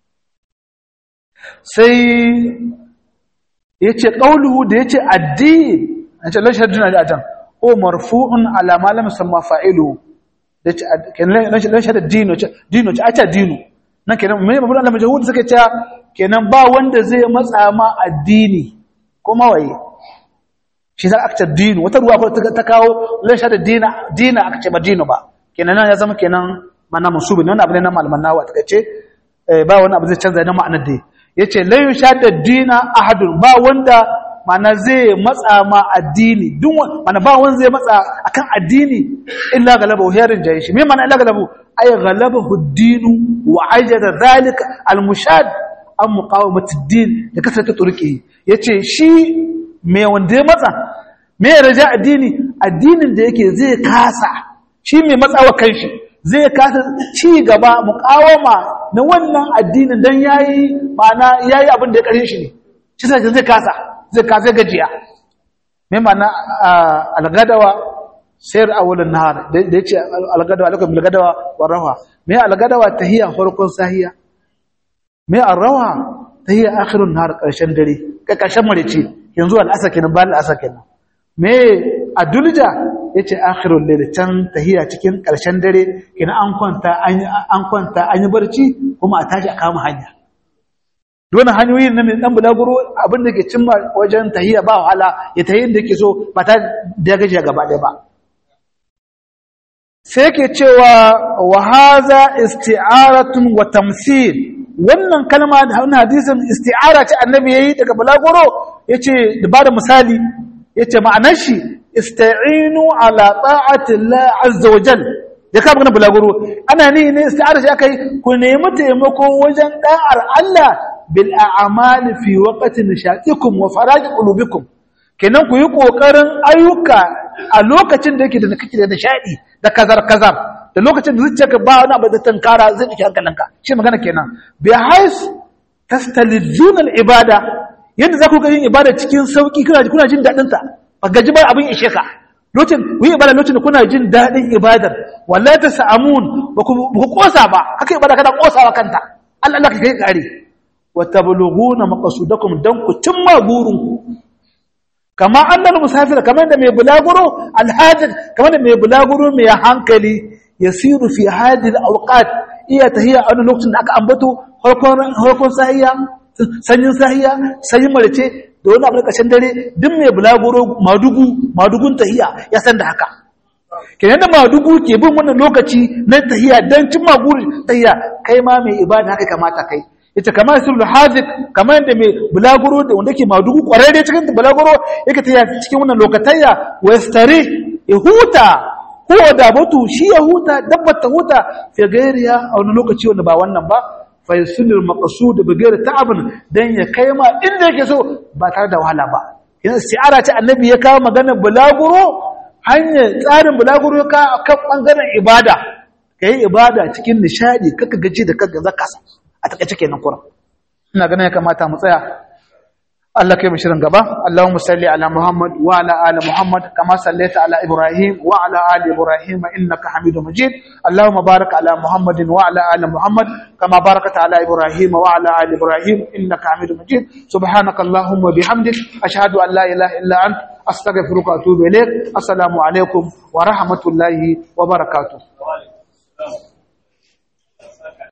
sai yace qauluhu da yace addini an ce lan shadduna da atan ko marfu'un ala ma lam yusamma fa'iluhu da kenan lan shadda dino dino ce acha dino nan kenan me babu Allah majhud suka ce kenan ba wanda zai matsa ma addini kuma waye shi za aka ce dino wata ruwa ko ta kawo lan shadda dina dina aka ce ba dino ba kenan nan ya zama kenan mana musubi wannan abu ne na malaman nawa ta ce ba wani abu zai canza na ma'anar dai yace la yushadda dina ahadun ba wanda mana zai matsa ma addini duk mana ba wanda zai matsa akan addini illa galaba hiyarin jayi shi me mana illa galabu ay galabahu ad-din wa ajada zalika al-mushad an muqawamati ad-din da kasata turki yace shi me wanda ya matsa me raja addini addinin da yake zai kasa shi me matsawa kanshi zai kasa ci gaba muqawama na wannan addinin dan yayi ma'ana yayi abin da ya karin shi ne shi sai zai kasa zai kasa gajiya me ma'ana algadawa sayar awulun nahar da yace algadawa alaikum bilgadawa warawa me algadawa tahiya farkon sahiya me arrawa tahiya akhirun nahar karshen dare ka karshen marici yanzu al'asar kenan bayan al'asar kenan me adulja yace akhirul layl can tahiya cikin karshen dare kina an kwanta an kwanta an yi barci kuma a tashi a kama hanya dole hanyoyin nan dan bulaguro abin da ke cimma wajen tahiya ba wahala ya tahi inda yake so ba ta da gajiya gaba ɗaya ba sai ke cewa wa hadha isti'aratun wa tamthil wannan kalma da wannan hadisin isti'ara ce annabi yayi daga bulaguro yace da bada misali yace ma'anar shi ista'inu ala ta'ati Allah azza wa jal da ka magana bulaguro ana ni ne isti'ara shi akai ku nemi taimako wajen da'ar Allah bil a'mal fi waqti nishatikum wa faraj qulubikum kenan ku yi kokarin ayyuka a lokacin da yake da kake da nishadi da kazar kazar da lokacin da zuciyarka ba wani abu da tankara zai dake hankalinka shi magana kenan bi hais tastalizuna al ibada yadda za ku ga yin ibada cikin sauki kuna kuna jin dadin ta ba gaji ba abin ishe ka lokacin ku yi ibada lokacin da kuna jin daɗin ibadar wallahi ta sa'amun ba ku kosa ba haka ibada kana kosawa kanta Allah Allah ka kai kare wa tablughuna maqsudakum dan ku cimma burinku kama annal musafir kamar da mai bulaguro alhajj kamar da mai bulaguro mai hankali yasiru fi hadhihi alawqat iya tahiya a wani lokacin da aka ambato harkon harkon sahiya sanyin sahiya sanyin marice da wani abu ƙarshen dare duk mai bulaguro madugu madugun tahiya ya san da haka kenan da madugu ke bin wannan lokaci na tahiya don cimma burin tahiya kai ma mai ibada haka kamata kai ita kamar sulul hazik kamar yadda mai bulaguro da wanda ke madugu kwararre cikin bulaguro yake tahiya cikin wannan lokatayya wastari ya huta huwa da batu shi ya huta dabbar ta huta fi gairiya a wani lokaci wanda ba wannan ba fa yusulul maqsud bi ghairi ta'abin dan ya kai ma inda yake so ba tare da wahala ba yanzu si'ara ce annabi ya kawo maganar bulaguro hanyar tsarin bulaguro ya kawo kan bangaren ibada kai ibada cikin nishadi kaka gaji da kaka zakasa a takaice kenan kuran ina ganin ya kamata mu tsaya Allah kai shirin gaba Allahumma salli ala Muhammad wa ala ali Muhammad kama sallaita ala Ibrahim wa ala ali Ibrahim innaka Hamidum Majid Allahumma barik ala Muhammadin wa ala ali Muhammad kama barakta ala Ibrahim wa ala ali Ibrahim innaka Hamidum Majid subhanaka Allahumma bihamdik ashhadu an la ilaha illa ant astaghfiruka wa atubu ilaik assalamu alaikum wa rahmatullahi wa barakatuh